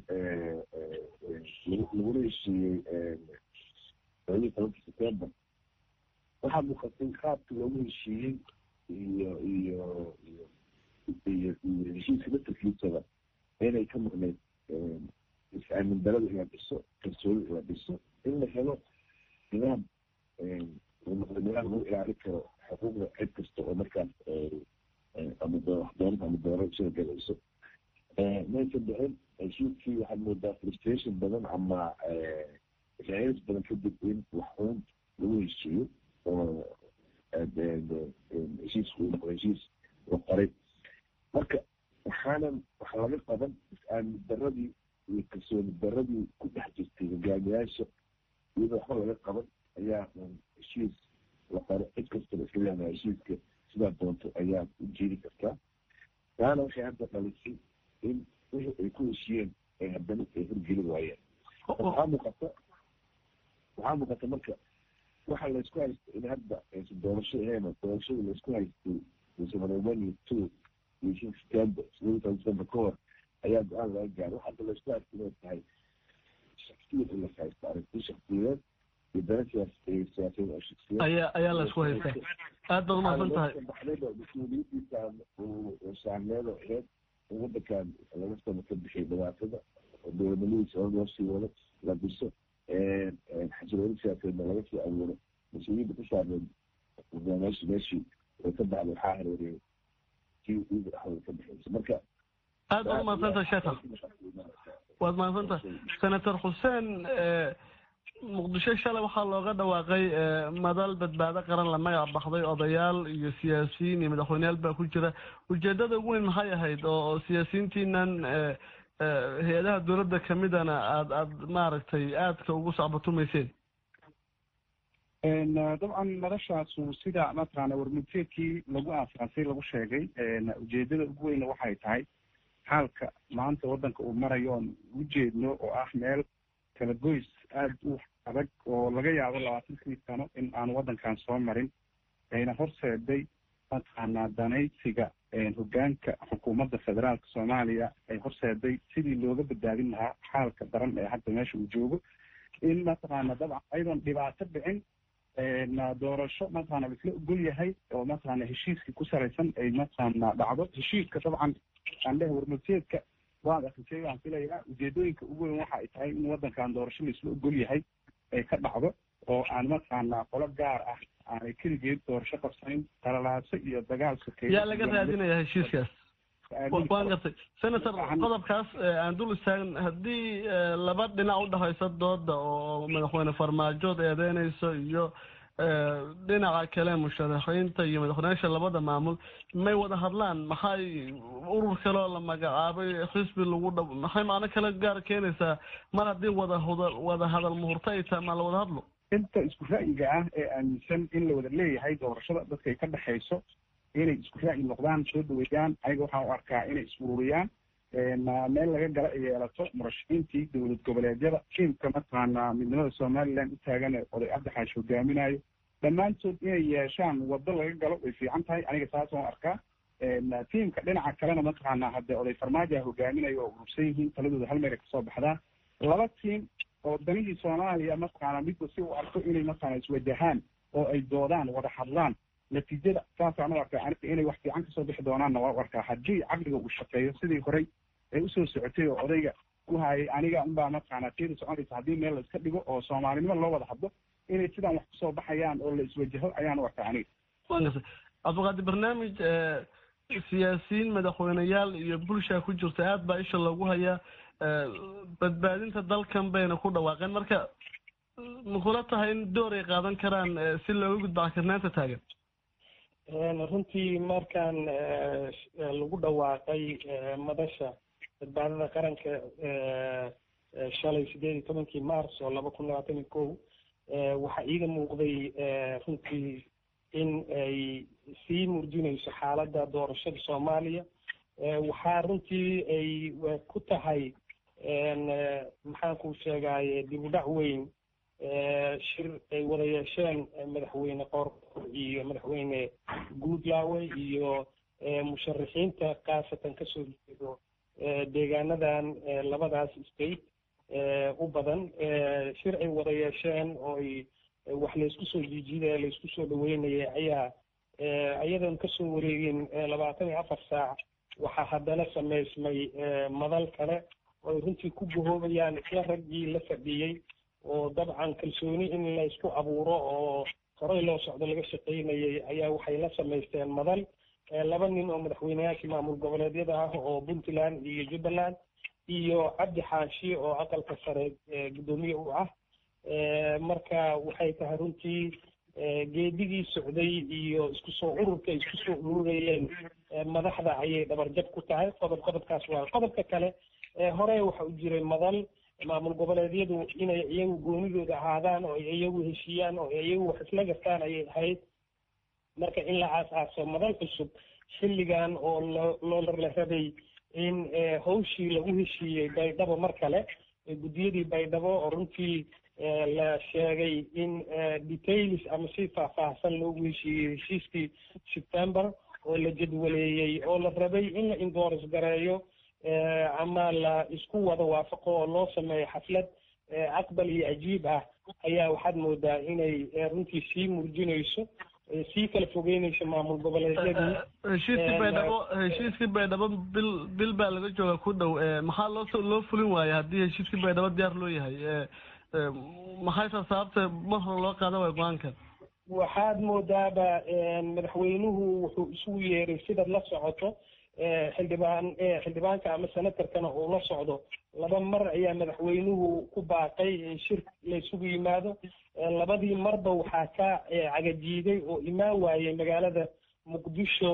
Speaker 16: laguna heshiiyey todobiyo tobankii september waxaa muuqatay qaabka loogu heshiiyey iyo iyo iyo iyo iyo heshiiska laftarkiisaba inay ka maqneyd is-aamin darada in la dhiso kalsooni in la dhiso in la helo nidaam noqdo nidaam lagu ilaalin karo xuquuqda cid kasta oo markaas ama doonad ama dooro sida galayso maysan dhicin heshiiskii waxaad moodaa frustration badan ama raayis badan kadib in wax uun lagu heshiiyo oo heshiisku uu noqdo heshiis la qoray marka waxaanan wax laga qaban is-aamin daradii iyo kalsooni daradii ku dhex jirtay hogaamiyaasha iyadoo waxba laga qaban ayaa un heshiis la qoro cid kastaba iska leedahay heshiiska sidaa doonto ayaa u jeedi kartaa taana waxay hadda dhalisay in wixii ay ku heshiyeen ay haddana ay horgeli waayeen waxaa muuqata waxaa muuqata marka waxa laysku haysta in hadda aysan doorasho ahayn doorashada laysku haystay musamanamani two iyo shan september sideed toban september ka hor ayaa go-aan laga gaaray waxa hadda laysku haysta inay tahay shaksiyad in las haysta aragti shaksiyadeed iyo dana siyaas siyaasadeed oo shaksiyaed
Speaker 14: ayaa ayaa la isku haystaa aad baad umahadsan tahay
Speaker 16: baxdayba mas-uuliyadiisa saarneed oo aheyd in wadankan laga sano ka bixiyay dhibaatada oo dowladnimadiisa hor loo sii wado la dhiso xasilooni siyaasadeedna laga sii abuuro mas-uuliyadda ku saarneed hogaamiyaasha meeshii way ka baxday waxaa hareeriyay kii iida dhexdooda ka bixiyaysa marka
Speaker 14: aad baad umahadsantahay sheekha waad mahadsantahay senator xuseen muqdisho shalay waxaa looga dhawaaqay madal badbaado qaran la magac baxday odayaal iyo siyaasiyiin iyo madaxweyneyaal baa ku jira ujeedada ugu weyn maxay ahayd oo siyaasiyiintiinan hay-adaha dowladda kamidana aad aad maaragtay aadka ugu sacbatumayseen
Speaker 5: dabcan madashaasu sida mataqaana warmudteedkii lagu aasaasay lagu sheegay ujeedada ugu weyna waxay tahay xaalka maanta waddanka uu marayo oon ujeedno oo ah meel kala goys aada u adag oo laga yaabo labaatankii sano in aan waddankan soo marin ayna horseeday mataqaanaa danaysiga hogaanka xukuumadda federaalka soomaaliya ay horseeday sidii looga badbaadin lahaa xaalka daran ee hadda meesha uu joogo in mataqaana dabcan ayadoon dhibaato dhicin doorasho mataqaana laisla ogol yahay oo mataqaana heshiiskii ku salaysan ay mataqaana dhacdo heshiiska dabcan aan dheh warmurteedka waad akrisay waan filayaa ujeedooyinka ugu weyn waxa ay tahay in waddankan doorasho laisla ogol yahay ay ka dhacdo oo aan mataqaana qolo gaar ah aanay keligeed doorasho qabsanin talalaaso iyo dagaal sokeeyo
Speaker 14: yaa laga raadinaya heshiiskaas waan gartay senator qodobkaas aan dul istaagn haddii laba dhinac udhexaysa dooda oo madaxweyne farmaajood eedeynayso iyo dhinaca kale musharaxiinta iyo madaxweyneyaasha labada maamul may wada hadlaan maxay urur kale oo la magacaabay xisbi lagu dha maxay macno kale gaar keenaysaa mar haddii wada hada wada hadal muhurto ay tahay maa la wada hadlo
Speaker 5: inta isku ra'yiga ah ee aaminsan in la wada leeyahay doorashada dadka ay ka dhexayso inay isku ra'yi noqdaan soo dhaweeyaan ayaga waxaan u arkaa inay is-ururiyaan meel laga gala ay yeelato murashaxiintii dowlad goboleedyada tiimka mataqaana midnimada somaliland u taagan ee oday cabdi xaashi hogaaminayo dhammaantood inay yeeshaan waddo laga galo way fiican tahay aniga taas waan arkaa tiimka dhinaca kalena mataqaanaa hadde oday farmaajo hogaaminayo oo urursan yihiin taladooda hal meelay kasoo baxdaa laba tiim oo danihii soomaaliya mataqaanaa midba si uu arko inay mataqaana iswajahaan oo ay doodaan wada hadlaan natiijada saasaan u arkaa aniga inay wax fiican kasoo bixi doonaanna waa u arkaa haddii caqliga uu shaqeeyo sidii horey ay usoo socotay oo odayga ku hayay aniga unbaa mataqaanaa tiyada soconaysa haddii meel la iska dhigo oo soomaalinimo loo wada hadlo inay sidaan wax kusoo baxayaan oo la iswajaho ayaan u arkaa aniga
Speaker 14: cabdiqaadir barnaamij siyaasiyiin madaxweyneyaal iyo bulshaa ku jirta aad baa isha loogu hayaa badbaadinta dalkan bayna ku dhawaaqeen marka makula tahay in door ay qaadan karaan si looga gudbo cakirnaanta taagan
Speaker 15: runtii markaan lagu dhawaaqay madasha badbaadada qaranka shalay sideed iyo tobankii mars oo laba kun labaatan iyo kow waxaa iiga muuqday runtii in ay sii murjinayso xaaladda doorashada soomaaliya waxaa runtii ay ku tahay maxaan ku sheegaye dib u dhac weyn shir ay wada yeesheen madaxweyne qoorqor iyo madaxweyne guudlaawe iyo musharaxiinta khaasatan kasoo jeedo deegaanadan labadaas state u badan shir ay wada yeesheen oo ay wax laysku soo jiijidaya laysku soo dhaweynaya ayaa iyadoon kasoo wareegin labaatan iyo afar saac waxaa haddana samaysmay madal kale oo ay runtii ku gahoobayaan isla raggii la fadhiyey oo dabcan kalsooni in laysku abuuro oo horey loo socdo laga shaqaynayay ayaa waxay la samaysteen madal laba nin oo madaxweyneyaashii maamul goboleedyada ah oo puntland iyo jubbaland iyo cabdi xaashi oo aqalka sare guddoomiye u ah marka waxay tahay runtii geedigii socday iyo isku soo ururka ay isku soo ururayeen madaxda ayay dhabarjab ku tahay qodob qodobkaas waa qodobka kale hore waxa u jiray madal maamul goboleedyadu inay iyagu goonidooda ahaadaan oo ay iyagu heshiiyaan oo ay iyagu wax isla gartaan ayay ahayd marka in la aas-aaso madal cusub xilligan oo loo loola rabay in hawshii lagu heshiiyey baydhabo mar kale guddiyadii baydhabo oo runtii la sheegay in details ama si faahfaahsan loogu heshiiyey heshiiskii september oo la jadwaleeyey oo la rabay in la indooris gareeyo ama la isku wada waafaqo oo loo sameeyo xaflad aqbal iyo ajiib ah ayaa waxaad moodaa inay runtii sii murjinayso sii kala fogeynayso maamul goboleedyadii
Speaker 14: heshiiskii baydhabo heshiiskii baydhabo bil bil baa laga jooga ku dhow maxaa loo loo fulin waaya haddii heshiiskii baydhabo diyaar loo yahay maxaysa sababta mar hore loo qaada waaya go-aankan
Speaker 15: waxaad moodaaba madaxweynuhu wuxuu isugu yeeray sidaad la socoto xildhibaan xildhibaanka ama senatarkana uu la socdo laba mar ayaa madaxweynuhu ku baaqay in shir la isugu yimaado labadii marba waxaa ka cagajiiday oo imaan waayey magaalada muqdisho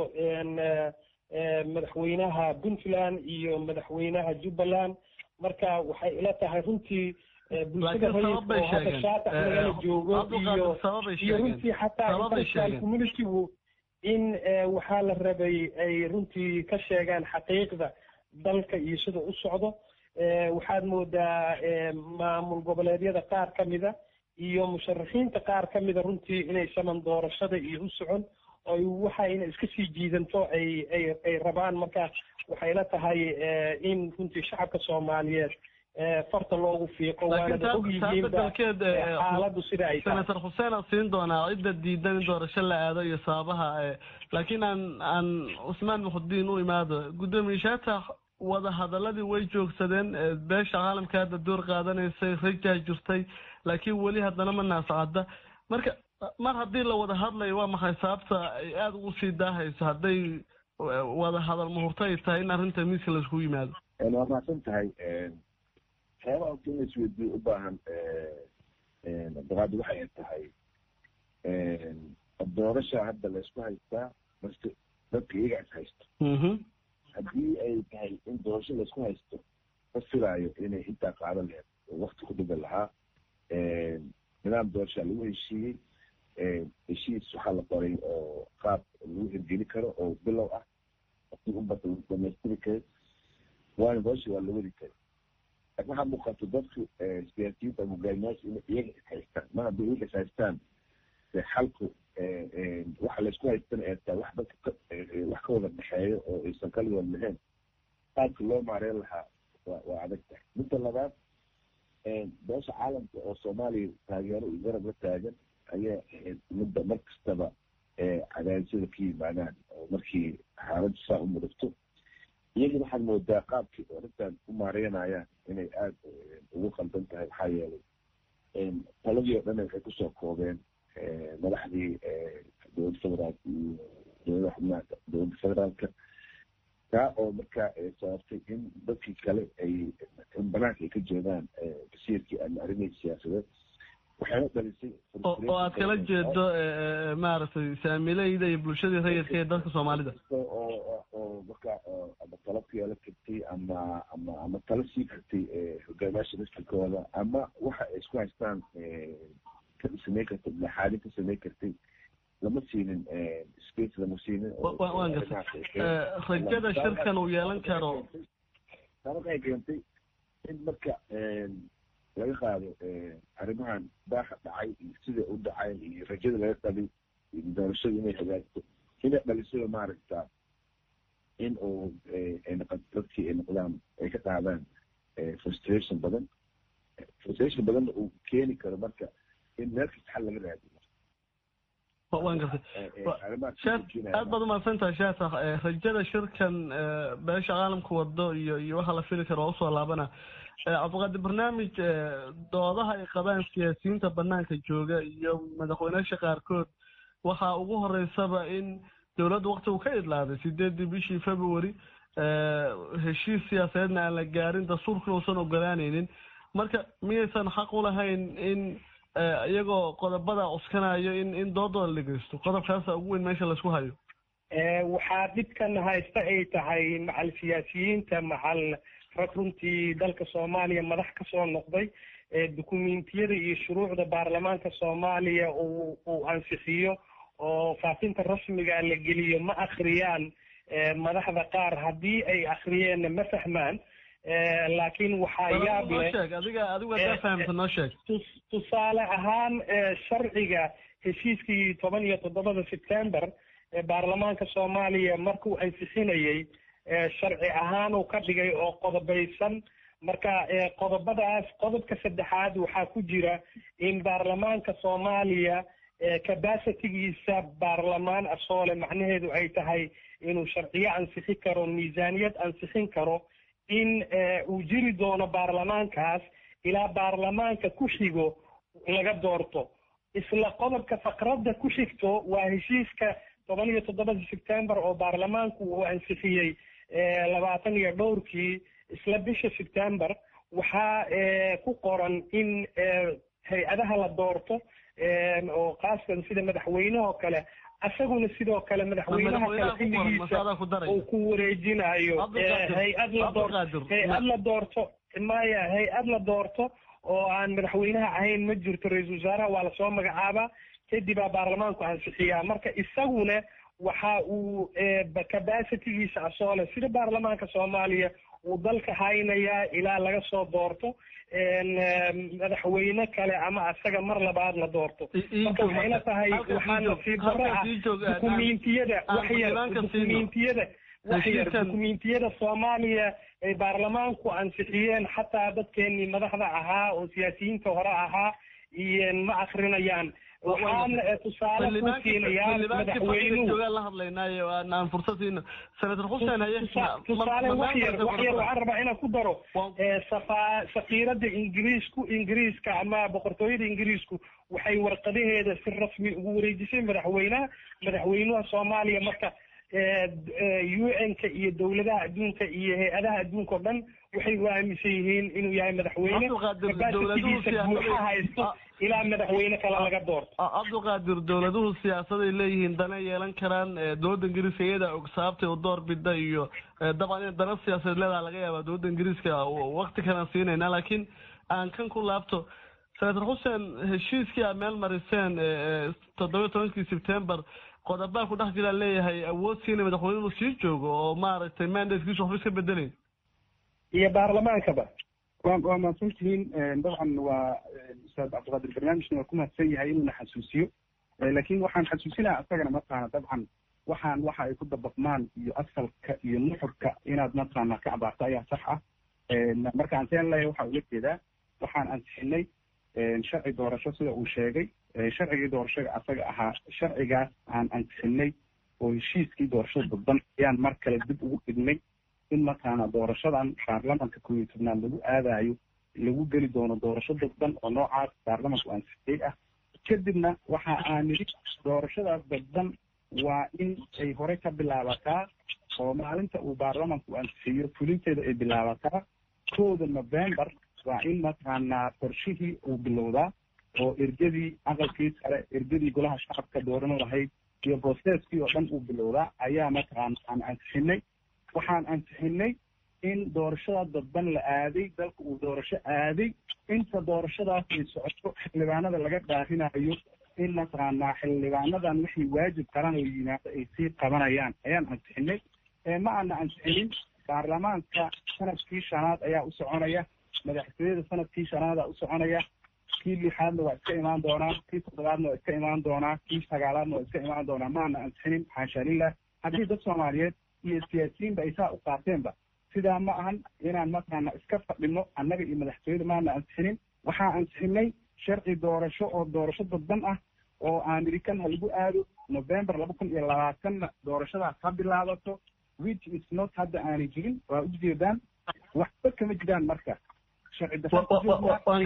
Speaker 15: madaxweynaha puntland iyo madaxweynaha jubbaland marka waxay ila tahay runtii bulshada rayidka oo hadda shaatax lagala joogo iyo iyo runtii xataa international communitygu in waxaa la rabay ay runtii ka sheegaan xaqiiqda dalka iyo sida u socdo waxaad moodaa maamul goboleedyada qaar ka mida iyo musharaxiinta qaar ka mida runtii inay saman doorashada iyo u socon oy waxa ina iska sii jiidanto ay ay ay rabaan marka waxay la tahay in runtii shacabka soomaaliyeed farta loogu fiiqo waanada ogyihiinba xaaladu sida ay tahay
Speaker 14: senator xuseen aan siin doonaa cidda diidan in doorasho la aado iyo sababaha laakiin aan aan cusmaan muxudiin u imaado guddoomiyaashaata wada hadaladii way joogsadeen beesha caalamka hadda door qaadanaysay rajaa jirtay laakiin weli haddana ma naasacada marka mar haddii la wada hadlayo waa maxay sababta ay aada ugu sii daahayso hadday wada hadal muhurto ay tahay in arrinta miiska laiskugu yimaado
Speaker 16: waa mahadsan tahay waxyaaba horta in laisweydiyo u baahan abdiqaadi waxay tahay doorasha hadda laysku haystaa marka dadka iyaga is haysto haddii ay tahay in doorasho laysku haysto ma filaayo inay intaa qaadan laheed oo wakti ku dhigan lahaa nidaam doorashaa lagu heshiiyey heshiis waxaa la qoray oo qaab lagu hirgeli karo oo bilow ah waqti ubata lagu dhamaystiri karo waana doorasha waa la wadi karo laakin waxaa muuqato dadku siyaasiyiinta hogaamiyaasha inay iyaga is haystaan mar haddii iyaga is haystaan de xalku waxa laysku haystana ee taa wax dadka wax ka wada dhexeeyo oo aysan kaligood lahayn qaabka loo maareyn lahaa waa waa adag tahay midda labaad beesha caalamka oo soomaaliya taageero iyo garab la taagan ayaa ahayd midda mar kastaba cadaadisyada ka yimaadaan oo markii xaaladdu saa u mudugto iyagii waxaad moodaa qaabkii arrintan u maareynayaan inay aada ugu qaldan tahay maxaa yeelay taladii oo dhan waxay kusoo koobeen madaxdii dowladda federaalka iyo dowlada xubnaha dowladda federaalka taa oo markaa sababtay in dadkii kale ay in banaanka ay ka joogaan basiirkii ama arrimihii siyaasadeed waxayna dhalisay
Speaker 14: oo aad kala jeedo maaragtay saamileyda iyo bulshadii rayidka ee dadka soomaalida
Speaker 16: oo oo markaa ama talo ku yeelan kartay ama ama ama talo sii kartay hogaamiyaasha masjidkooda ama waxa ay isku haystaan ka samayn kartay dhexaadin ka samayn kartay lama siinin space lama siinin
Speaker 14: waan gartay rajada shirkan uu yeelan karo
Speaker 16: taa waxay keentay in marka laga qaado arrimahan baaxa dhacay iyo sida u dhacay iyo rajada laga qabay iyo doorashada inay hagaagto inay dhalisada maaragta in uu ay noqo dadkii ay noqdaan ay ka qaadaan frustration badan frustration badanna uu keeni karo marka in meel kasta xal laga raadiyo
Speaker 14: waan gartay aad baad umahadsan tahay shaata rajada shirkan beesha caalamka wado iyo iyo waxa la fili karo waa usoo laabana cabdiqaadir barnaamij doodaha ay qabaan siyaasiyiinta banaanka jooga iyo madaxweyneyaasha qaarkood waxaa ugu horeysaba in dowladda waktigu ka idlaaday sideedii bishii february heshiis siyaasadeedna aan la gaarin dastuurkuna uusan ogolaanaynin marka miyaysan xaq u lahayn in iyagoo qodobada cuskanayo in in doodooda dhegeysto qodobkaasa ugu weyn meesha laisku hayo
Speaker 15: waxaa dhibkan haysta ay tahay macal siyaasiyiinta macal rag runtii dalka soomaaliya madax kasoo noqday dukumentiyada iyo shuruucda baarlamaanka soomaaliya uu uu ansixiyo oo faafinta rasmiga la geliyo ma akhriyaan madaxda qaar haddii ay akhriyeenna ma fahmaan laakiin waxaa yaab leh
Speaker 14: adiga adigu hadaa fahamta noo sheeg
Speaker 15: tusaale ahaan sharciga heshiiskii toban iyo toddobada september ee baarlamaanka soomaaliya markuu ansixinayey sharci ahaan uu ka dhigay oo qodobaysan marka qodobadaas qodobka saddexaad waxaa ku jira in baarlamaanka soomaaliya capacitigiisa baarlamaan asoole macnaheedu ay tahay inuu sharciyo ansixin karo miisaaniyad ansixin karo in uu jiri doono baarlamaankaas ilaa baarlamaanka ku xigo laga doorto isla qodobka faqradda ku xigto waa heshiiska toban iyo toddobada september oo baarlamaanku uu ansixiyey labaatan iyo dhowrkii isla bisha september waxaa ku qoran in hay-adaha la doorto oo kaaskan sida madaxweynehoo kale asaguna sidoo kale madaxweynaha kale xilligiisa uu ku wareejinayo hay-ad la doorto hay-ad la doorto maya hay-ad la doorto oo aan madaxweynaha ahayn ma jirto ra-iisul wasaaraha waa lasoo magacaabaa kadibaa baarlamaanku ansixiyaa marka isaguna waxa uu capacitigiisa asoole sida baarlamaanka soomaaliya uu dalka haynayaa ilaa laga soo doorto madaxweyne kale ama asaga mar labaad la doorto marka waxayna tahay waxaa nasiib darro ah dukumentiyada waxyar dukumentiyada waxyar dukumentiyada soomaaliya ay baarlamaanku ansixiyeen xataa dadkeenii madaxda ahaa oo siyaasiyiinta hore ahaa iyo ma akrinayaan waxaan tusaale ku siinayaa madaxweynuhu
Speaker 14: la hadlaynaayo aan fursad siino senator xuseen haye
Speaker 15: tusaale waxyar waxyar waxaan rabaa inaan ku daro safa safiirada ingiriisku ingiriiska ama boqortooyada ingiriisku waxay warqadaheeda si rasmi ugu wareejisay madaxweynaha madaxweynaha soomaaliya marka u n-ka iyo dowladaha adduunka iyo hay-adaha adduunka o dhan waxay u aaminsan yihiin inuu yahay madaxweyne capacitigiisa buuxa haysto ilaa madaxweyne kale laga doorto
Speaker 14: cabdiqaadir dowladuhu siyaasaday leeyihiin dana yeelan karaan dowladda ingiriiska iyada og sababtay u door bida iyo dabcan in dana siyaasadeed leedaha laga yaaba dowladda ingiriiska wakti kalan siinayna laakiin aan kan ku laabto senator xuseen heshiiskii aad meel mariseen toddoba tobankii september qodobaa ku dhex jiraan leeyahay awood siina madaxweyne inuu sii joogo oo maaragtay mandatekiisu waxba iska bedelayn
Speaker 15: iyo baarlamaankaba
Speaker 5: waa waa mahadsan tihiin dabcan waa ustaad cabdiqaadir barnaamijna waa ku mahadsan yahay inuuna xasuusiyo laakiin waxaan xasuusinaya asagana mataqaana dabcan waxaan waxa ay ku dabaqmaan iyo asalka iyo nuxurka inaad mataqaana ka abaarto ayaa sax ah markaan seen leeyahay waxaa ula jeedaa waxaan ansixinay sharci doorasho sida uu sheegay sharcigii doorashada asaga ahaa sharcigaas aan ansixinay oo heshiiskii doorashada dadban ayaan mar kale dib ugu dhignay in mataqaana doorashadan baarlamanka koob iyo tobnaad lagu aadayo lagu geli doono doorasho dadban oo noocaas baarlamanku ansixiyey ah kadibna waxa aan nidhi doorashadaas dadban waa in ay hore ka bilaabataa oo maalinta uu baarlamanku ansixiyo fulinteeda ay bilaabataa kowda november waa in mataqaanaa qorshihii uu bilowdaa oo ergadii aqalkii sare ergadii golaha shacabka dooran lahayd iyo processkii oo dhan uu bilowdaa ayaa mataqaana aan ansixinay waxaan ansixinay in doorashada dadban la aaday dalka uu doorasho aaday inta doorashadaas ay socoto xildhibaanada laga dhaarinayo in mataqaanaa xildhibaanadan wixii waajib qaran oo yimaado ay sii qabanayaan ayaan ansixinay ma aana ansixinin baarlamaanka sanadkii shanaad ayaa u soconaya madaxtooyada sanadkii shanaada u soconaya kii lixaadna waa iska imaan doonaa kii toddobaadna waa iska imaan doonaa kii sagaalaadna waa iska imaan doonaa ma aana ansixinin xaasha lilah haddii dad soomaaliyeed iyo siyaasiyiinba ay saa u qaateenba sidaa ma ahan inaan mataqaana iska fadhino annaga iyo madaxtooyada maana ansixinin waxaa ansixinay sharci doorasho oo doorasho dadban ah oo aan idhi kan ha lagu aado november laba kun iyo labaatanna doorashadaas ha bilaabato which is not hadda aanay jirin waa ujeedaan waxba kama jiraan marka sharci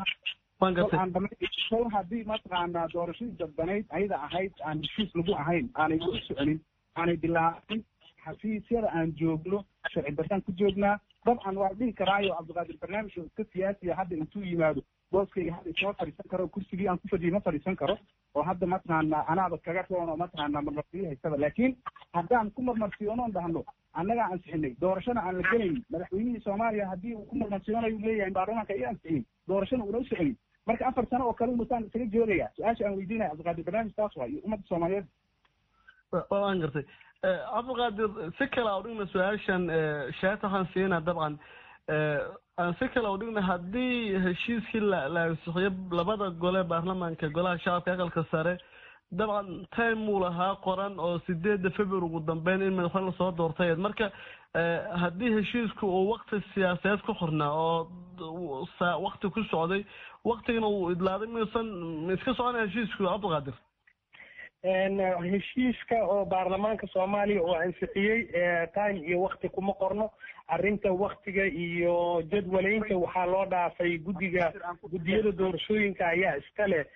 Speaker 5: darso haddii mataqaanaa doorashadii dadbanayd ayada ahayd aan heshiis lagu ahayn aanay weli soconin aanay bilaabin xafiisyada aan joogno sharci darsan ku joognaa dabcan waa dhihi karaayo cabdiqaadir barnaamij oo iska siyaasiya hadda intuu yimaado booskayga hadda isma fadhiisan karo kursigii aan ku fadhiyo ma fadhiisan karo oo hadda mataqaana anaaba kaga roon oo mataqaana marmarsiyo haysaba laakiin haddaan ku marmarsiyoonoon dhahno annagaa ansixinay doorashana aan la gelayn madaxweynihii soomaaliya haddii uu ku marmarsiyoonayu leeyahay baarlamaanka iyo ansixin doorashana uuna u soconin marka afar sano oo kale unutaan isaga joogaya su-aasha aan weydiinaya cabdiqaadir barnaamij taas waa iyo ummadda soomaaliyeed
Speaker 14: waan gartay cabdiqaadir si kale a udhigna su-aashan shaata waxaan siinaa dabcan aan si kale udhigna haddii heshiiskii la la ansixiyo labada gole baarlamaanka golaha shacabka aqalka sare dabcan time uu lahaa qoran oo sideedda february ugu dambeyn in madaxweyne lasoo doortay marka haddii heshiisku uu wakti siyaasadeed ku xornaa oo wakti ku socday waktigana uu idlaaday miyuusan iska soconaya heshiisku cabdiqaadir
Speaker 15: heshiiska oo baarlamaanka soomaaliya oo ansixiyey time iyo wakti kuma qorno arrinta waktiga iyo jadwalaynta waxaa loo dhaafay guddiga guddiyada doorashooyinka ayaa iska leh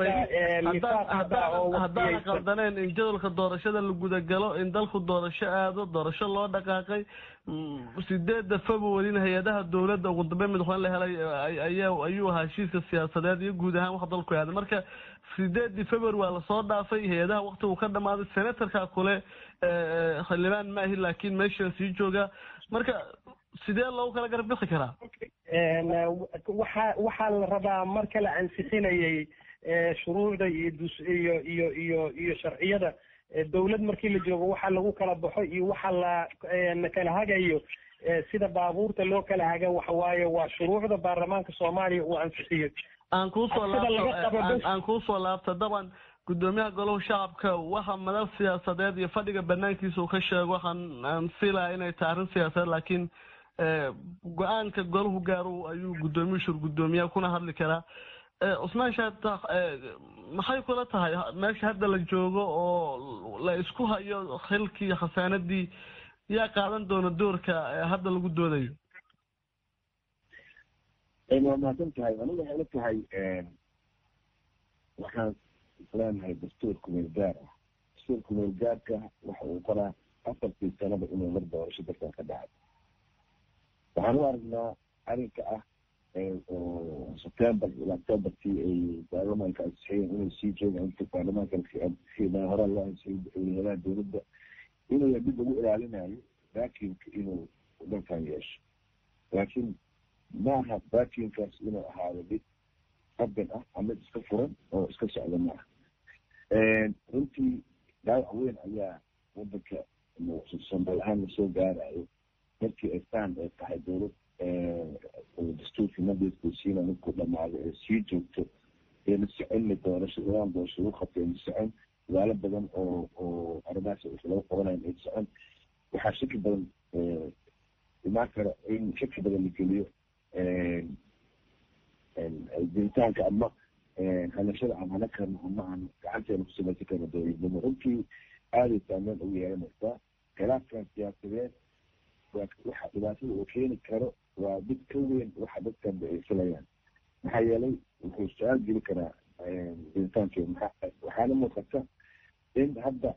Speaker 14: haddaan qaldaneen in jadwalka doorashada la gudagalo in dalku doorasho aado doorasho loo dhaqaaqay sideedda februaryna hay-adaha dowladda ugu dambeyn madaxweyne la helay ayaa ayuu ahaa heshiiska siyaasadeed iyo guud ahaan wax dalku aaday marka sideedii february waa lasoo dhaafay hay-adaha waktigu ka dhamaaday senatorka kule xildhibaan ma ahi laakiin meeshan sii jooga marka sidee loogu kala garab bixi karaa
Speaker 15: waxa waxaa la rabaa marka la ansixinayay shuruucda iyo dus iyo iyo iyo iyo sharciyada dowlad markii la joogo waxa lagu kala baxo iyo waxa la kala hagayo sida baabuurta loo kala haga waxa waaye waa shuruucda baarlamaanka soomaaliya uu ansixiyo
Speaker 14: aan kuusoo aan kuusoo laabta daban guddoomiyaha golaha shacabka waxa madal siyaasadeed iyo fadhiga banaankiisa uu ka sheego waxaan aan filaya inay tahay arrin siyaasadeed laakiin go-aanka golahu gaaro ayuu guddoomiyu shur guddoomiyaha kuna hadli karaa cusmaan shaata maxay kula tahay meesha hadda la joogo oo la isku hayo xilkii khasaanadii yaa qaadan doona doorka hadda lagu doodayo
Speaker 16: waa mahadsan tahay aniga waxay la tahay waxaan isleenahay dastuurka meelgaar ah dastuurka meelgaarka waxa uu qoraa afartii sanaba inuu mar doorasho dalkan ka dhacay waxaan u aragnaa arrinka ah oo september ilaa octobertii ay baarlamaanka ansixiyeen inay sii joogaan inta baarlamaanka hore loo ansixiyay madaxweynaha dowladda inuu dib ugu ilaalinayo vacuumka inuu dalkan yeesho laakiin maaha vacuumkaas inuu ahaado mid qaban ah ama mid iska furan oo iska socda maaha runtii dhaawac weyn ayaa wadanka sambal ahaan lasoo gaarayo markii ay saan ay tahay dowlad dastuurkii mandateku siina markuu dhamaado ee sii joogto ayna soconna doorasho nidaam doorasho lagu qabtay ayna socon dadaalo badan oo oo arrimahaas laga qabanayo ayna socon waxaa shaki badan imaan kara in shaki badan la geliyo jiritaanka ama hanashada aan hana karno ama aan gacanteena ku samaysan karno dowladnimo runtii aaday saameyn ugu yeelanaysaa khilaafkan siyaasadeed waxa dhibaatada uu keeni karo waa mid ka weyn waxa dadkan ay filayaan maxaa yeelay wuxuu su-aal geli karaa jiritaankeeda maxaa waxaana muuqata in hadda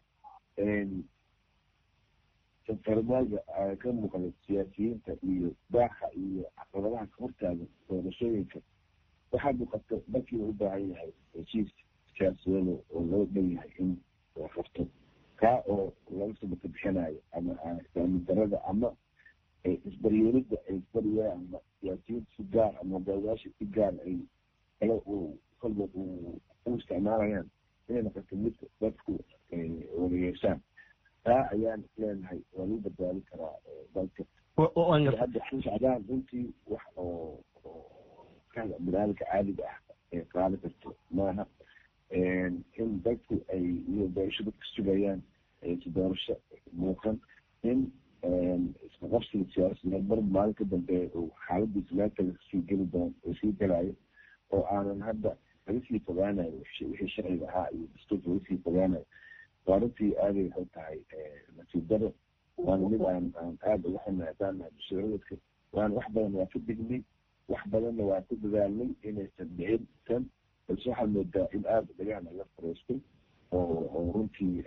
Speaker 16: farmaaga ka muuqda siyaasiyiinta iyo baaxa iyo caqabadaha ka hortaaga doorashooyinka waxaa muuqata dalkii uu u baahan yahay heshiis siyaasadeed oo loo dhan yahay in la qabto kaa oo laga sabata bixinayo ama islaamin darada ama isbaryeelida ay isbaryaa ama siyaasiyiinta si gaar ama hogaamiyaasha si gaar ay kala kolba u isticmaalayaan inay noqoto mid dadku wada yeeshaan taa ayaan leenahay waa lagu badbaadi karaa dalka hadda shacbaan runtii wax oo binaadamka caadiga ah ay qaadi karto maaha in dadku ay iyo doorasho dadka sugayaan si doorasho muuqan in isku qabsiga siyaasadeed mar maalin ka dambeeya uu xaaladiisa meel kale sii geli doon oo sii gelayo oo aanan hadda laga sii fogaanayo wixii sharciga ahaa iyo dastuurka laga sii fogaanayo waa runtii aaday waxay tahay nasiib daro waana mid aan aan aada uga xunahay haddaan nahay bulshadaradka waana wax badan waa ka dignay wax badanna waa ku dadaalnay inaysan dhicin tan balse waxaad moodaa in aada dhagahan laga fariistay oo oo runtii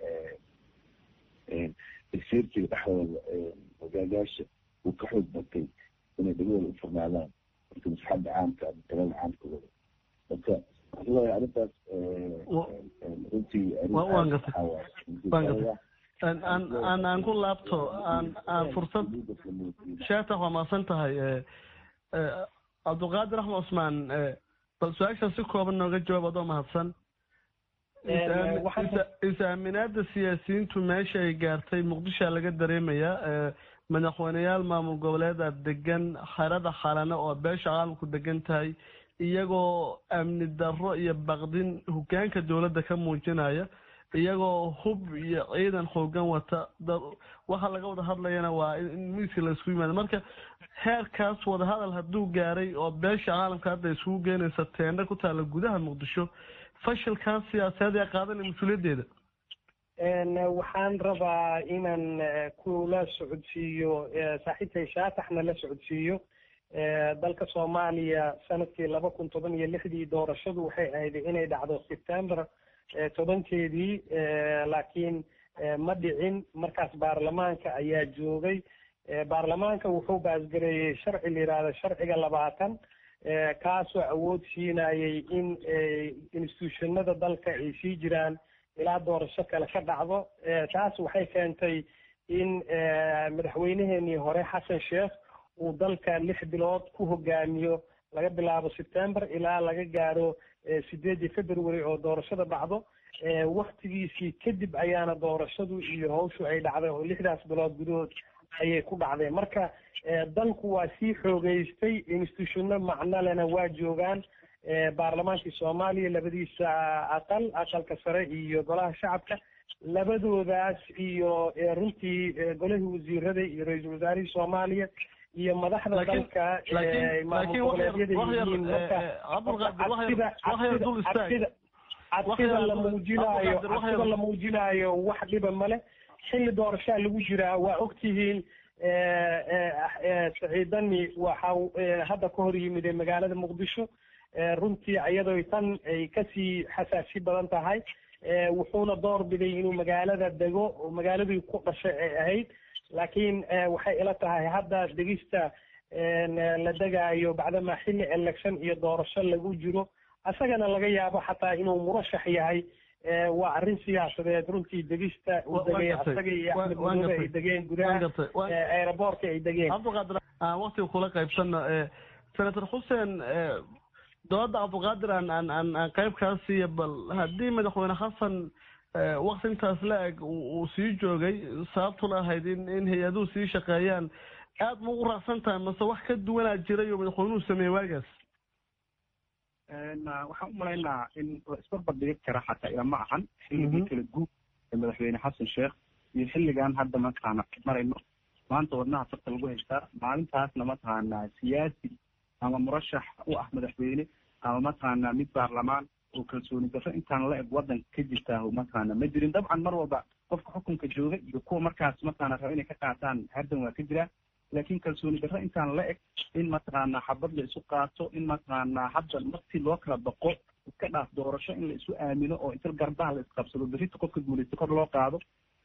Speaker 16: tagsiirtiga dhexdooda hogaagaasha uu ka xoog batay inay dhagahooda u furnaadaan marka maslaxadda caamka ama talada caamka wada marka waxaan leeyahay arrintaas runtii
Speaker 14: aan aan ku laabto aan aan fursad sheetax waa maasan tahay cabdulqaadir axmed cusmaan bal su-aashan si kooban nooga jawaab adoo mahadsan is-aaminaada siyaasiyiintu meesha ay gaartay muqdishoa laga dareemayaa madaxweyneyaal maamul goboleeda degan xerada xalane oo beesha caalamku degan tahay iyagoo amni darro iyo baqdin hogaanka dowladda ka muujinaya iyagoo hub iyo ciidan xoogan wata waxa laga wada hadlayana waa in miiska laisku yimaado marka heerkaas wadahadal hadduu gaaray oo beesha caalamka hadda iskugu geenaysa teendha ku taalla gudaha muqdisho fashilkaas siyaasadeed ee qaadanaya mas-uuliyaddeeda
Speaker 15: waxaan rabaa inaan kula socodsiiyo saaxiibtay shaataxna la socodsiiyo dalka soomaaliya sanadkii laba kun toban iyo lixdii doorashadu waxay ahayd inay dhacdo september tobankeedii laakiin ma dhicin markaas baarlamaanka ayaa joogay baarlamaanka wuxuu baasgareeyey sharci la yidhaahdo sharciga labaatan kaasoo awood siinayay in institutionada dalka ay sii jiraan ilaa doorasho kale ka dhacdo taas waxay keentay in madaxweyneheenii hore xasan sheekh uu dalka lix bilood ku hogaamiyo laga bilaabo september ilaa laga gaaro sideedii february oo doorashada dhacdo waktigiisii kadib ayaana doorashadu iyo hawshu ay dhacday oo lixdaas bilood gudahood ayay ku dhacdeen marka dalku waa sii xoogeystay institutionno macnolena waa joogaan baarlamaankii soomaaliya labadiisa aqal aqalka sare iyo golaha shacabka labadoodaas iyo runtii golihii wasiirada iyo ra-iisul wasaarihii soomaaliya iyo madaxda dalka maamul goboleedyada yihiin marka cabsida la muujinaayo cabsida la muujinaayo wax dhiba male xilli doorashaa lagu jiraa waa ogtihiin saciidani waxa hadda ka hor yimid magaalada muqdisho runtii iyadoo tan ay kasii xasaasi badan tahay wuxuuna door biday inuu magaalada dego oo magaaladii ku dhashay ay ahayd laakiin waxay ila tahay hadda degista la degaayo bacdama xilli election iyo doorasho lagu jiro isagana laga yaabo xataa inuu murashax yahay waa arrin siyaasadeed runtii degista uu degay asaga iyo axmed madoobe ay degeen gudaha aeroboortka ay degeen
Speaker 14: cabdiqaadir aan waktiga kula qaybsano senator xuseen dooladda cabdiqaadir aan aan aan aan qayb kaa siiya bal haddii madaxweyne xasan wakti intaas la eg uu sii joogay sababtuna ahayd in in hay-aduhu sii shaqeeyaan aad ma ugu raacsan tahay mase wax ka duwanaa jiray oo madaxweynuhu sameeyey waagaas
Speaker 5: waxaan u malaynaa in la isbarbardhigi kara xataa ilama ahan xilligii kala guub ee madaxweyne xasan sheekh iyo xilligan hadda mataqaana marayno maanta wadnaha farta lagu haystaa maalintaasna mataqaana siyaasi ama murashax u ah madaxweyne ama mataqaana mid baarlamaan oo kalsooni darro intaan la eg waddanka ka jirtaa mataqaana ma jirin dabcan mar walba qofka xukunka jooga iyo kuwa markaas mataqaana raba inay ka qaataan hardan waa ka jiraa laakiin kalsooni darro intaan la eg in mataqaana xabad la isu qaato in mataqaana hadda martii loo kala baqo iska dhaaf doorasho in la isu aamino oo inta garbaha la isqabsado berrita qofka guulaysta kor loo qaado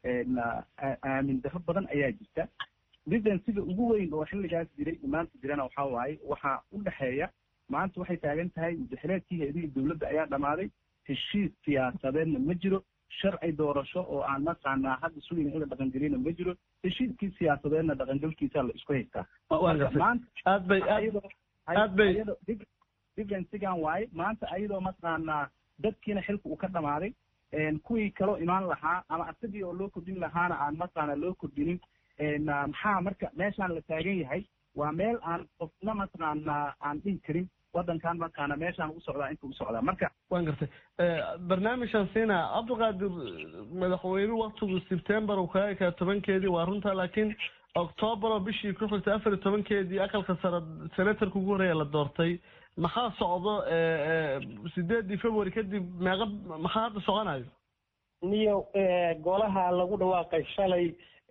Speaker 5: aamin darro badan ayaa jirta didan sida ugu weyn oo xilligaas jiray maanta jirana waxaa waaye waxaa u dhexeeya maanta waxay taagan tahay mudaxileedkii hay-adihii dowladda ayaa dhammaaday heshiis siyaasadeedna ma jiro sharci doorasho oo aan mataqaanaa hadda sugayna in la dhaqangeliyana ma jiro heshiiskii siyaasadeedna dhaqangelkiisa la isku haystaa
Speaker 14: aad bay aad bay
Speaker 5: differensigan waaye maanta ayadoo mataqaanaa dadkiina xilka uu ka dhamaaday kuwii kaloo imaan lahaa ama asagii oo loo kordhin lahaana aan mataqaana loo kordhinin maxaa marka meeshaan la taagan yahay waa meel aan qofna mataqaana aan dhihi karin waddankan mataqaana meeshaan u socdaa inta u socdaa marka
Speaker 14: waan gartay barnaamijkan siina cabdiqaadir madaxweynuhu waktigu sebtembar uu kaga ekaa tobankeedii waa runta laakiin octoobar oo bishii ku xigtay afar iyo tobankeedii aqalka sare senatarka ugu horeeya la doortay maxaa socdo sideedii february kadib meeqa maxaa hadda soconayo
Speaker 15: niyo golaha lagu dhawaaqay shalay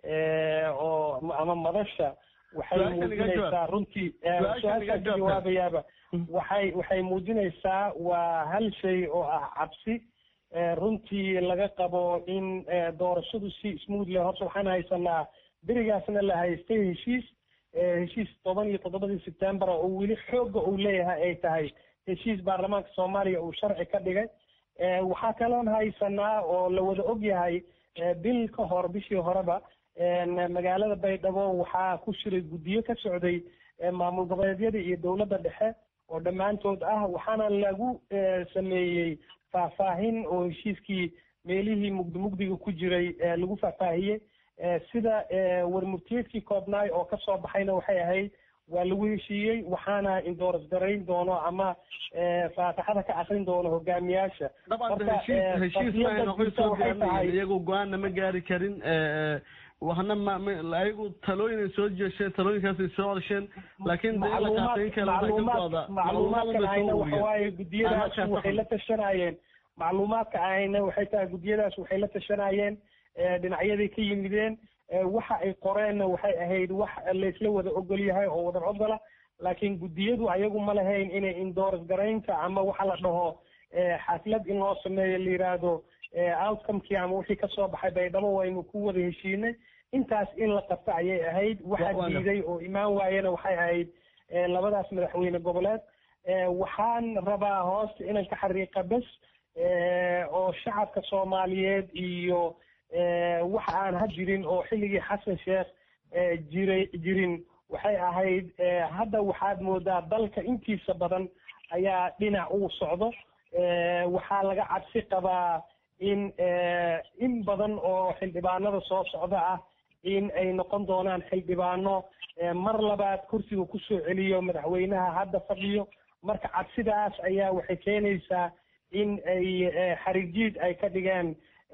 Speaker 15: oo ama madasha waxay muujinaysaa runtii su-aashaan ka jawaabayaaba waxay waxay muujinaysaa waa hal shay oo ah cabsi runtii laga qabo in doorashadu si smooth leh horta waxaan haysanaa berigaasna la haystay heshiis heshiis toban iyo toddobadii sebtembar oo weli xoogga uu leeyahay ay tahay heshiis baarlamaanka soomaaliya uu sharci ka dhigay waxaa kaloon haysanaa oo la wada og yahay bil ka hor bishii horeba magaalada baydhabo waxaa ku shiray guddiyo ka socday maamul goboleedyada iyo dowladda dhexe oo dhammaantood ah waxaana lagu sameeyey faahfaahin oo heshiiskii meelihii mugdi mugdiga ku jiray lagu faahfaahiyey sida warmurtiyeedkii koobnaay oo kasoo baxayna waxay ahayd waa lagu heshiiyey waxaana indooras garayn doono ama faataxada ka akrin doono hogaamiyaasha
Speaker 14: iyagu go-aanna ma gaari karin waxna ma ayagu talooyin ay soo jeesheen talooyinkaas ay soo codsheen laakiin
Speaker 15: macluumaadkan ayna waxawaaye gudiyadaas waxay la tashanayeen macluumaadka ayna waxay tahay gudiyadaas waxay la tashanayeen dhinacyaday ka yimideen waxa ay qoreenna waxay ahayd wax laysla wada ogol yahay oo wada ogola laakiin guddiyadu ayagu ma lahayn inay indooras garaynta ama waxa la dhaho xaflad in loo sameeyo la yiraahdo outcomekii ama wixii kasoo baxay baydhabo waynu ku wada heshiinay intaas in la qabto ayay ahayd waxa diiday oo imaan waayena waxay ahayd labadaas madaxweyne goboleed waxaan rabaa hoosta inaan ka xariiqa bes oo shacabka soomaaliyeed iyo waxa aan ha jirin oo xilligii xasan sheekh jiray jirin waxay ahayd hadda waxaad moodaa dalka intiisa badan ayaa dhinac uu socdo waxaa laga cabsi qabaa in in badan oo xildhibaanada soo socda ah in ay noqon doonaan xildhibaano mar labaad kursiga kusoo celiyo madaxweynaha hadda fadhiyo marka cabsidaas ayaa waxay keenaysaa in ay xarijiid ay ka dhigeen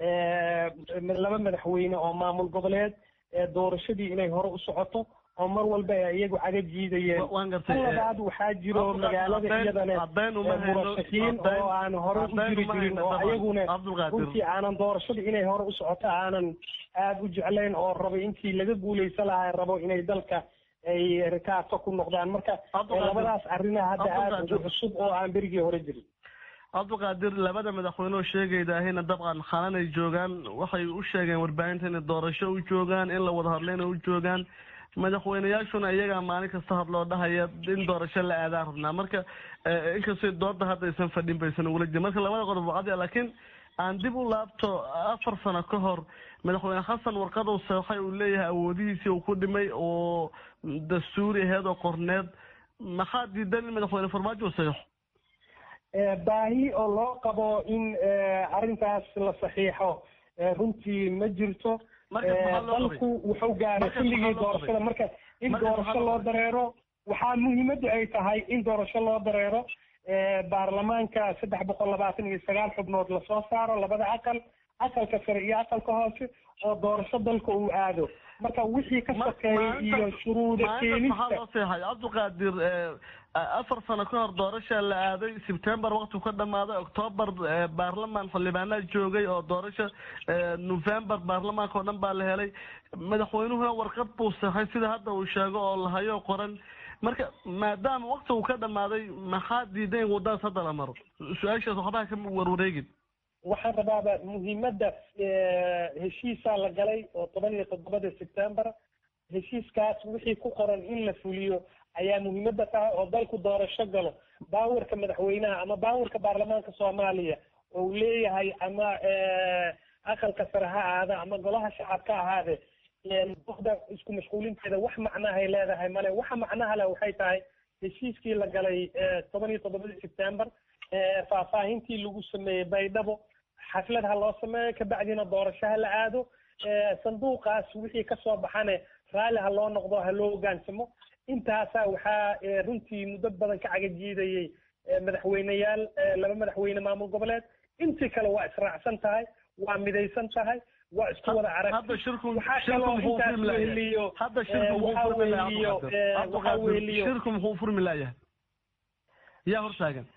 Speaker 15: laba madaxweyne oo maamul goboleed doorashadii inay hore u socoto oo mar walba ay iyagu caga jiidayeen tan labaad waxaa jiro magaalada iyadane murashakiin oo aan hore u jiri jirin oo ayaguna runtii aanan doorashada inay hore u socoto aanan aada u jeclayn oo rabo intii laga guuleysan lahaa rabo inay dalka ay rikaato ku noqdaan marka labadaas arrinaha hadda aada ugu cusub oo aan berigii hore jirin
Speaker 14: cabdiqaadir labada madaxweyne oo sheegaydahayna dabcan xalan ay joogaan waxay u sheegeen warbaahinta inay doorasho u joogaan in la wada hadlayna u joogaan madaxweyneyaashuna iyagaa maalin kasta hadloo dhahaya in doorasho la aadaan rabnaa marka inkastoo dooda hadda aysan fadhin baysan ugula jirin marka labada qodob wacdi laakiin aan dib u laabto afar sano ka hor madaxweyne xasan warqadow seexay uu leeyahay awoodihiisii uu ku dhimay oo dastuuri aheed oo qorneed maxaa diidan in madaxweyne farmaajo uu saxiixo
Speaker 15: baahi oo loo qabo in arrintaas la saxiixo runtii ma jirto dalku wuxuu gaaray xilligii doorashada marka in doorasho loo dareero waxaa muhiimaddu ay tahay in doorasho loo dareero baarlamaanka saddex boqol labaatan iyo sagaal xubnood lasoo saaro labada aqal aqalka sare iyo aqalka hoose oo doorasho dalka uu aado marka wixii ka sokeeya iyo shuruuda keenista
Speaker 14: seexay cabdiqaadir afar sano ka hor doorasha la aaday sebtembar waqtigu ka dhamaaday octoobar baarlamaan xildhibaanaa joogay oo doorasha november baarlamaanka oo dhan baa la helay madaxweynuhuna warqad buu saxay sida hadda uu sheego oo lahayo qoran marka maadaama waqtigu ka dhamaaday maxaa diiday in wadadaas hadda la maro su-aashaas waxbaha ka warwareegin
Speaker 15: waxaan rabaaba muhiimadda heshiisaa la galay oo toban iyo toddobada sebtembar heshiiskaas wixii ku qoran in la fuliyo ayaa muhiimadda tahay oo dalku doorasho galo baawarka madaxweynaha ama baawarka baarlamaanka soomaaliya oo uu leeyahay ama aqalka sare ha ahaada ama golaha shacab ka ahaade buuxda isku mashquulinteeda wax macnahay leedahay male waxa macnaha leh waxay tahay heshiiskii la galay toban iyo toddobadii sebtembar faahfaahintii lagu sameeyey baydhabo xaflad ha loo sameeyo kabacdina doorasho ha la aado sanduuqaas wixii kasoo baxane raalli ha loo noqdo ha loo hogaansamo intaasaa waxaa runtii muddo badan ka cagajiidayey madaxweyneyaal laba madaxweyne maamul goboleed intii kale waa israacsan tahay waa midaysan tahay waa isku wada aragti waxaa kaloo intaas weheliyo waxaa weheliyo waxaa weheliyo
Speaker 14: shirku muxuu furmi laayahay yaa hortaagan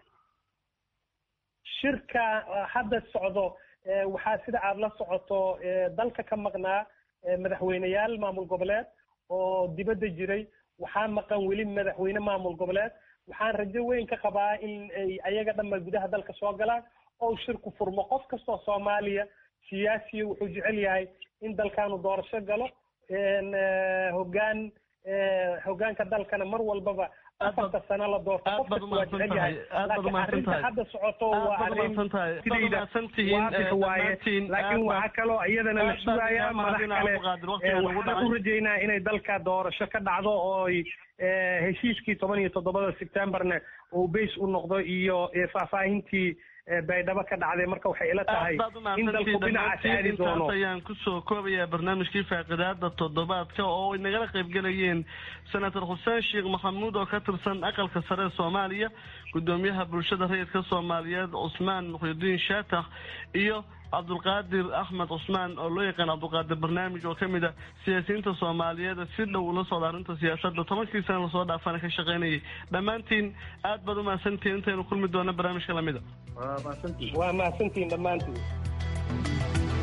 Speaker 15: shirka hadda socdo waxaa sida aada la socoto dalka ka maqnaa madaxweyneyaal maamul goboleed oo dibadda jiray waxaa maqan weli madaxweyne maamul goboleed waxaan rajo weyn ka qabaa in ay ayaga dhanba gudaha dalka soo galaan oo shirku furmo qof kastoo soomaaliya siyaasiya wuxuu jecel yahay in dalkaanu doorasho galo hogaan hogaanka dalkana mar walbaba afarta sano la doorto qof kasta waa jecel yahay laakiin arrinta hadda socoto waa arrin sidayda waadix waaye laakiin waxaa kaloo iyadana la sugayaa madax kale waxaan u rajaynaa inay dalka doorasho ka dhacdo ooy heshiiskii toban iyo toddobada sebtembarna uu beys u noqdo iyo faahfaahintii baydhabo ka dhacday marka waxay ila tahay in dalku dhinacaas aadi doono
Speaker 14: ayaan kusoo koobayaa barnaamijkii faaqidaada toddobaadka oo ay nagala qaybgelayeen senator xuseen sheekh maxamuud oo ka tirsan aqalka sare ee soomaaliya gudoomiyaha bulshada rayidka soomaaliyeed cusmaan muxyidiin shaatax iyo cabdulqaadir axmed cusmaan oo loo yaqaan cabdulqaadir barnaamij oo kamid a siyaasiyiinta soomaaliyeed si dhow ula socda arrinta siyaasadda tobankii sana lasoo dhaafana ka shaqaynayay dhammaantiin aad baad umahadsantihiin intaynu kulmi doona barnaamijka lamida
Speaker 15: waa mahadsantihiin dhammaantiin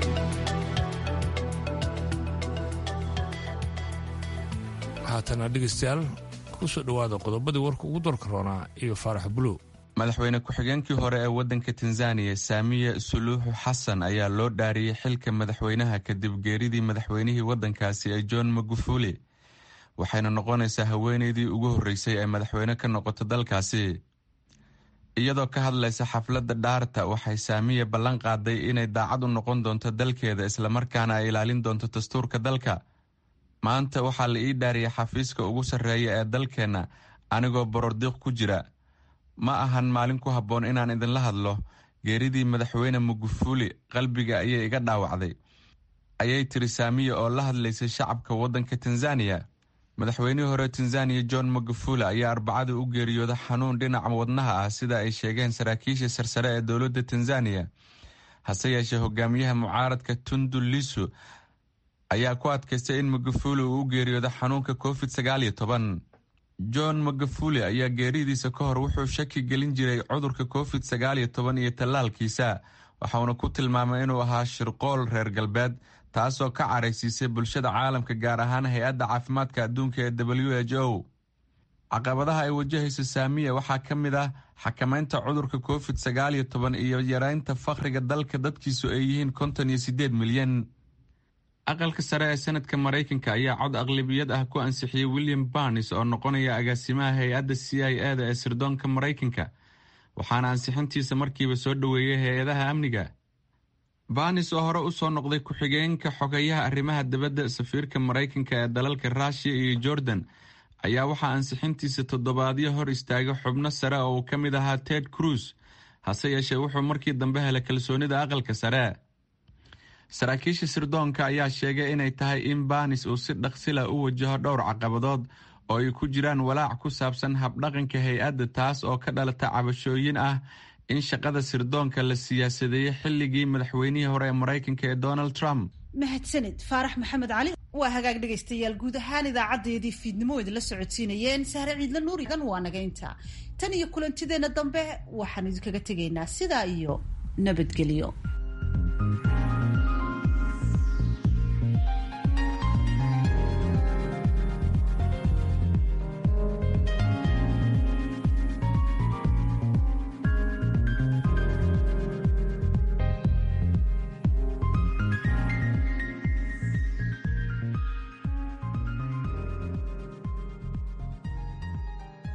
Speaker 4: haatana dhegeystayaal kusoo dhowaada qodobadii warka ugu dorka roonaa iyo faarax buluw
Speaker 6: madaxweyne ku-xigeenkii hore ee waddanka tanzaniya saamiye suluuxu xasan ayaa loo dhaariyey xilka madaxweynaha kadib geeridii madaxweynihii waddankaasi ee john magufuli waxayna noqonaysaa haweeneydii ugu horreysay ee madaxweyne ka noqoto dalkaasi iyadoo ka hadlaysa xafladda dhaarta waxay saamiye ballan qaaday inay daacad u noqon doonto dalkeeda islamarkaana ay ilaalin doonto dastuurka dalka maanta waxaa la ii dhaariyay xafiiska ugu sarreeya ee dalkeenna anigoo borordiiq ku jira ma ahan maalin ku habboon inaan idinla hadlo geeridii madaxweyne magufuli qalbiga ayay iga dhaawacday ayay tiri saamiya oo la hadlaysay shacabka waddanka tanzaniya madaxweynihii hore tanzaniya john magufuli ayaa arbacada u geeriyooda xanuun dhinaca wadnaha ah sida ay sheegeen saraakiisha sarsare ee dowladda tanzaniya hase yeeshee hogaamiyaha mucaaradka tundu lisu ayaa ku adkaystay in magufuli uu u geeriyoodo xanuunka covid sagaal iyo toban john magufuli ayaa geeridiisa ka hor wuxuu shaki gelin jiray cudurka covid sagaal iyo toban iyo tallaalkiisa waxauna ku tilmaamay inuu ahaa shirqool reer galbeed taasoo ka caraysiisay bulshada caalamka gaar ahaan hay-adda caafimaadka adduunka ee w h o caqabadaha ay wajahayso saamiya waxaa ka mid ah xakamaynta cudurka covid sagaal iyo toban iyo yareynta fakhriga dalka dadkiisu ay yihiin konton iyo sideed milyan aqalka sare ee senadka maraykanka ayaa cod aqlabiyad ah ku ansixiyey william barnes oo noqonaya agaasimaha hay-adda c i e da ee sirdoonka maraykanka waxaana ansixintiisa markiiba soo dhoweeyey hay-adaha amniga barnes oo hore usoo noqday ku-xigeenka xogeyaha arrimaha dibadda safiirka maraykanka ee dalalka ruushiya iyo jordan ayaa waxaa ansixintiisa toddobaadyo hor istaagay xubno sare oo uu ka mid ahaa ted cruz hase yeeshee wuxuu markii dambe helay kalsoonida aqalka sare saraakiisha sirdoonka ayaa sheegay inay tahay in banis uu si dhaqsila u wajaho dhowr caqabadood oo ay ku jiraan walaac ku saabsan habdhaqanka hay-adda taas oo ka dhalata cabashooyin ah in shaqada sirdoonka la siyaasadeeyey xilligii madaxweynihii hore ee maraykanka ee donald trump
Speaker 3: mahadsanid faarax maxamed cali waa hagaag dhegaystayaal guud ahaan idaacadeedii fiidnimo idinla socodsiinayeen sahre ciidla nuurigan waa naga inta tan iyo kulantideenna dambe waxaan idinkaga tegaynaa sidaa iyo nabadgelyo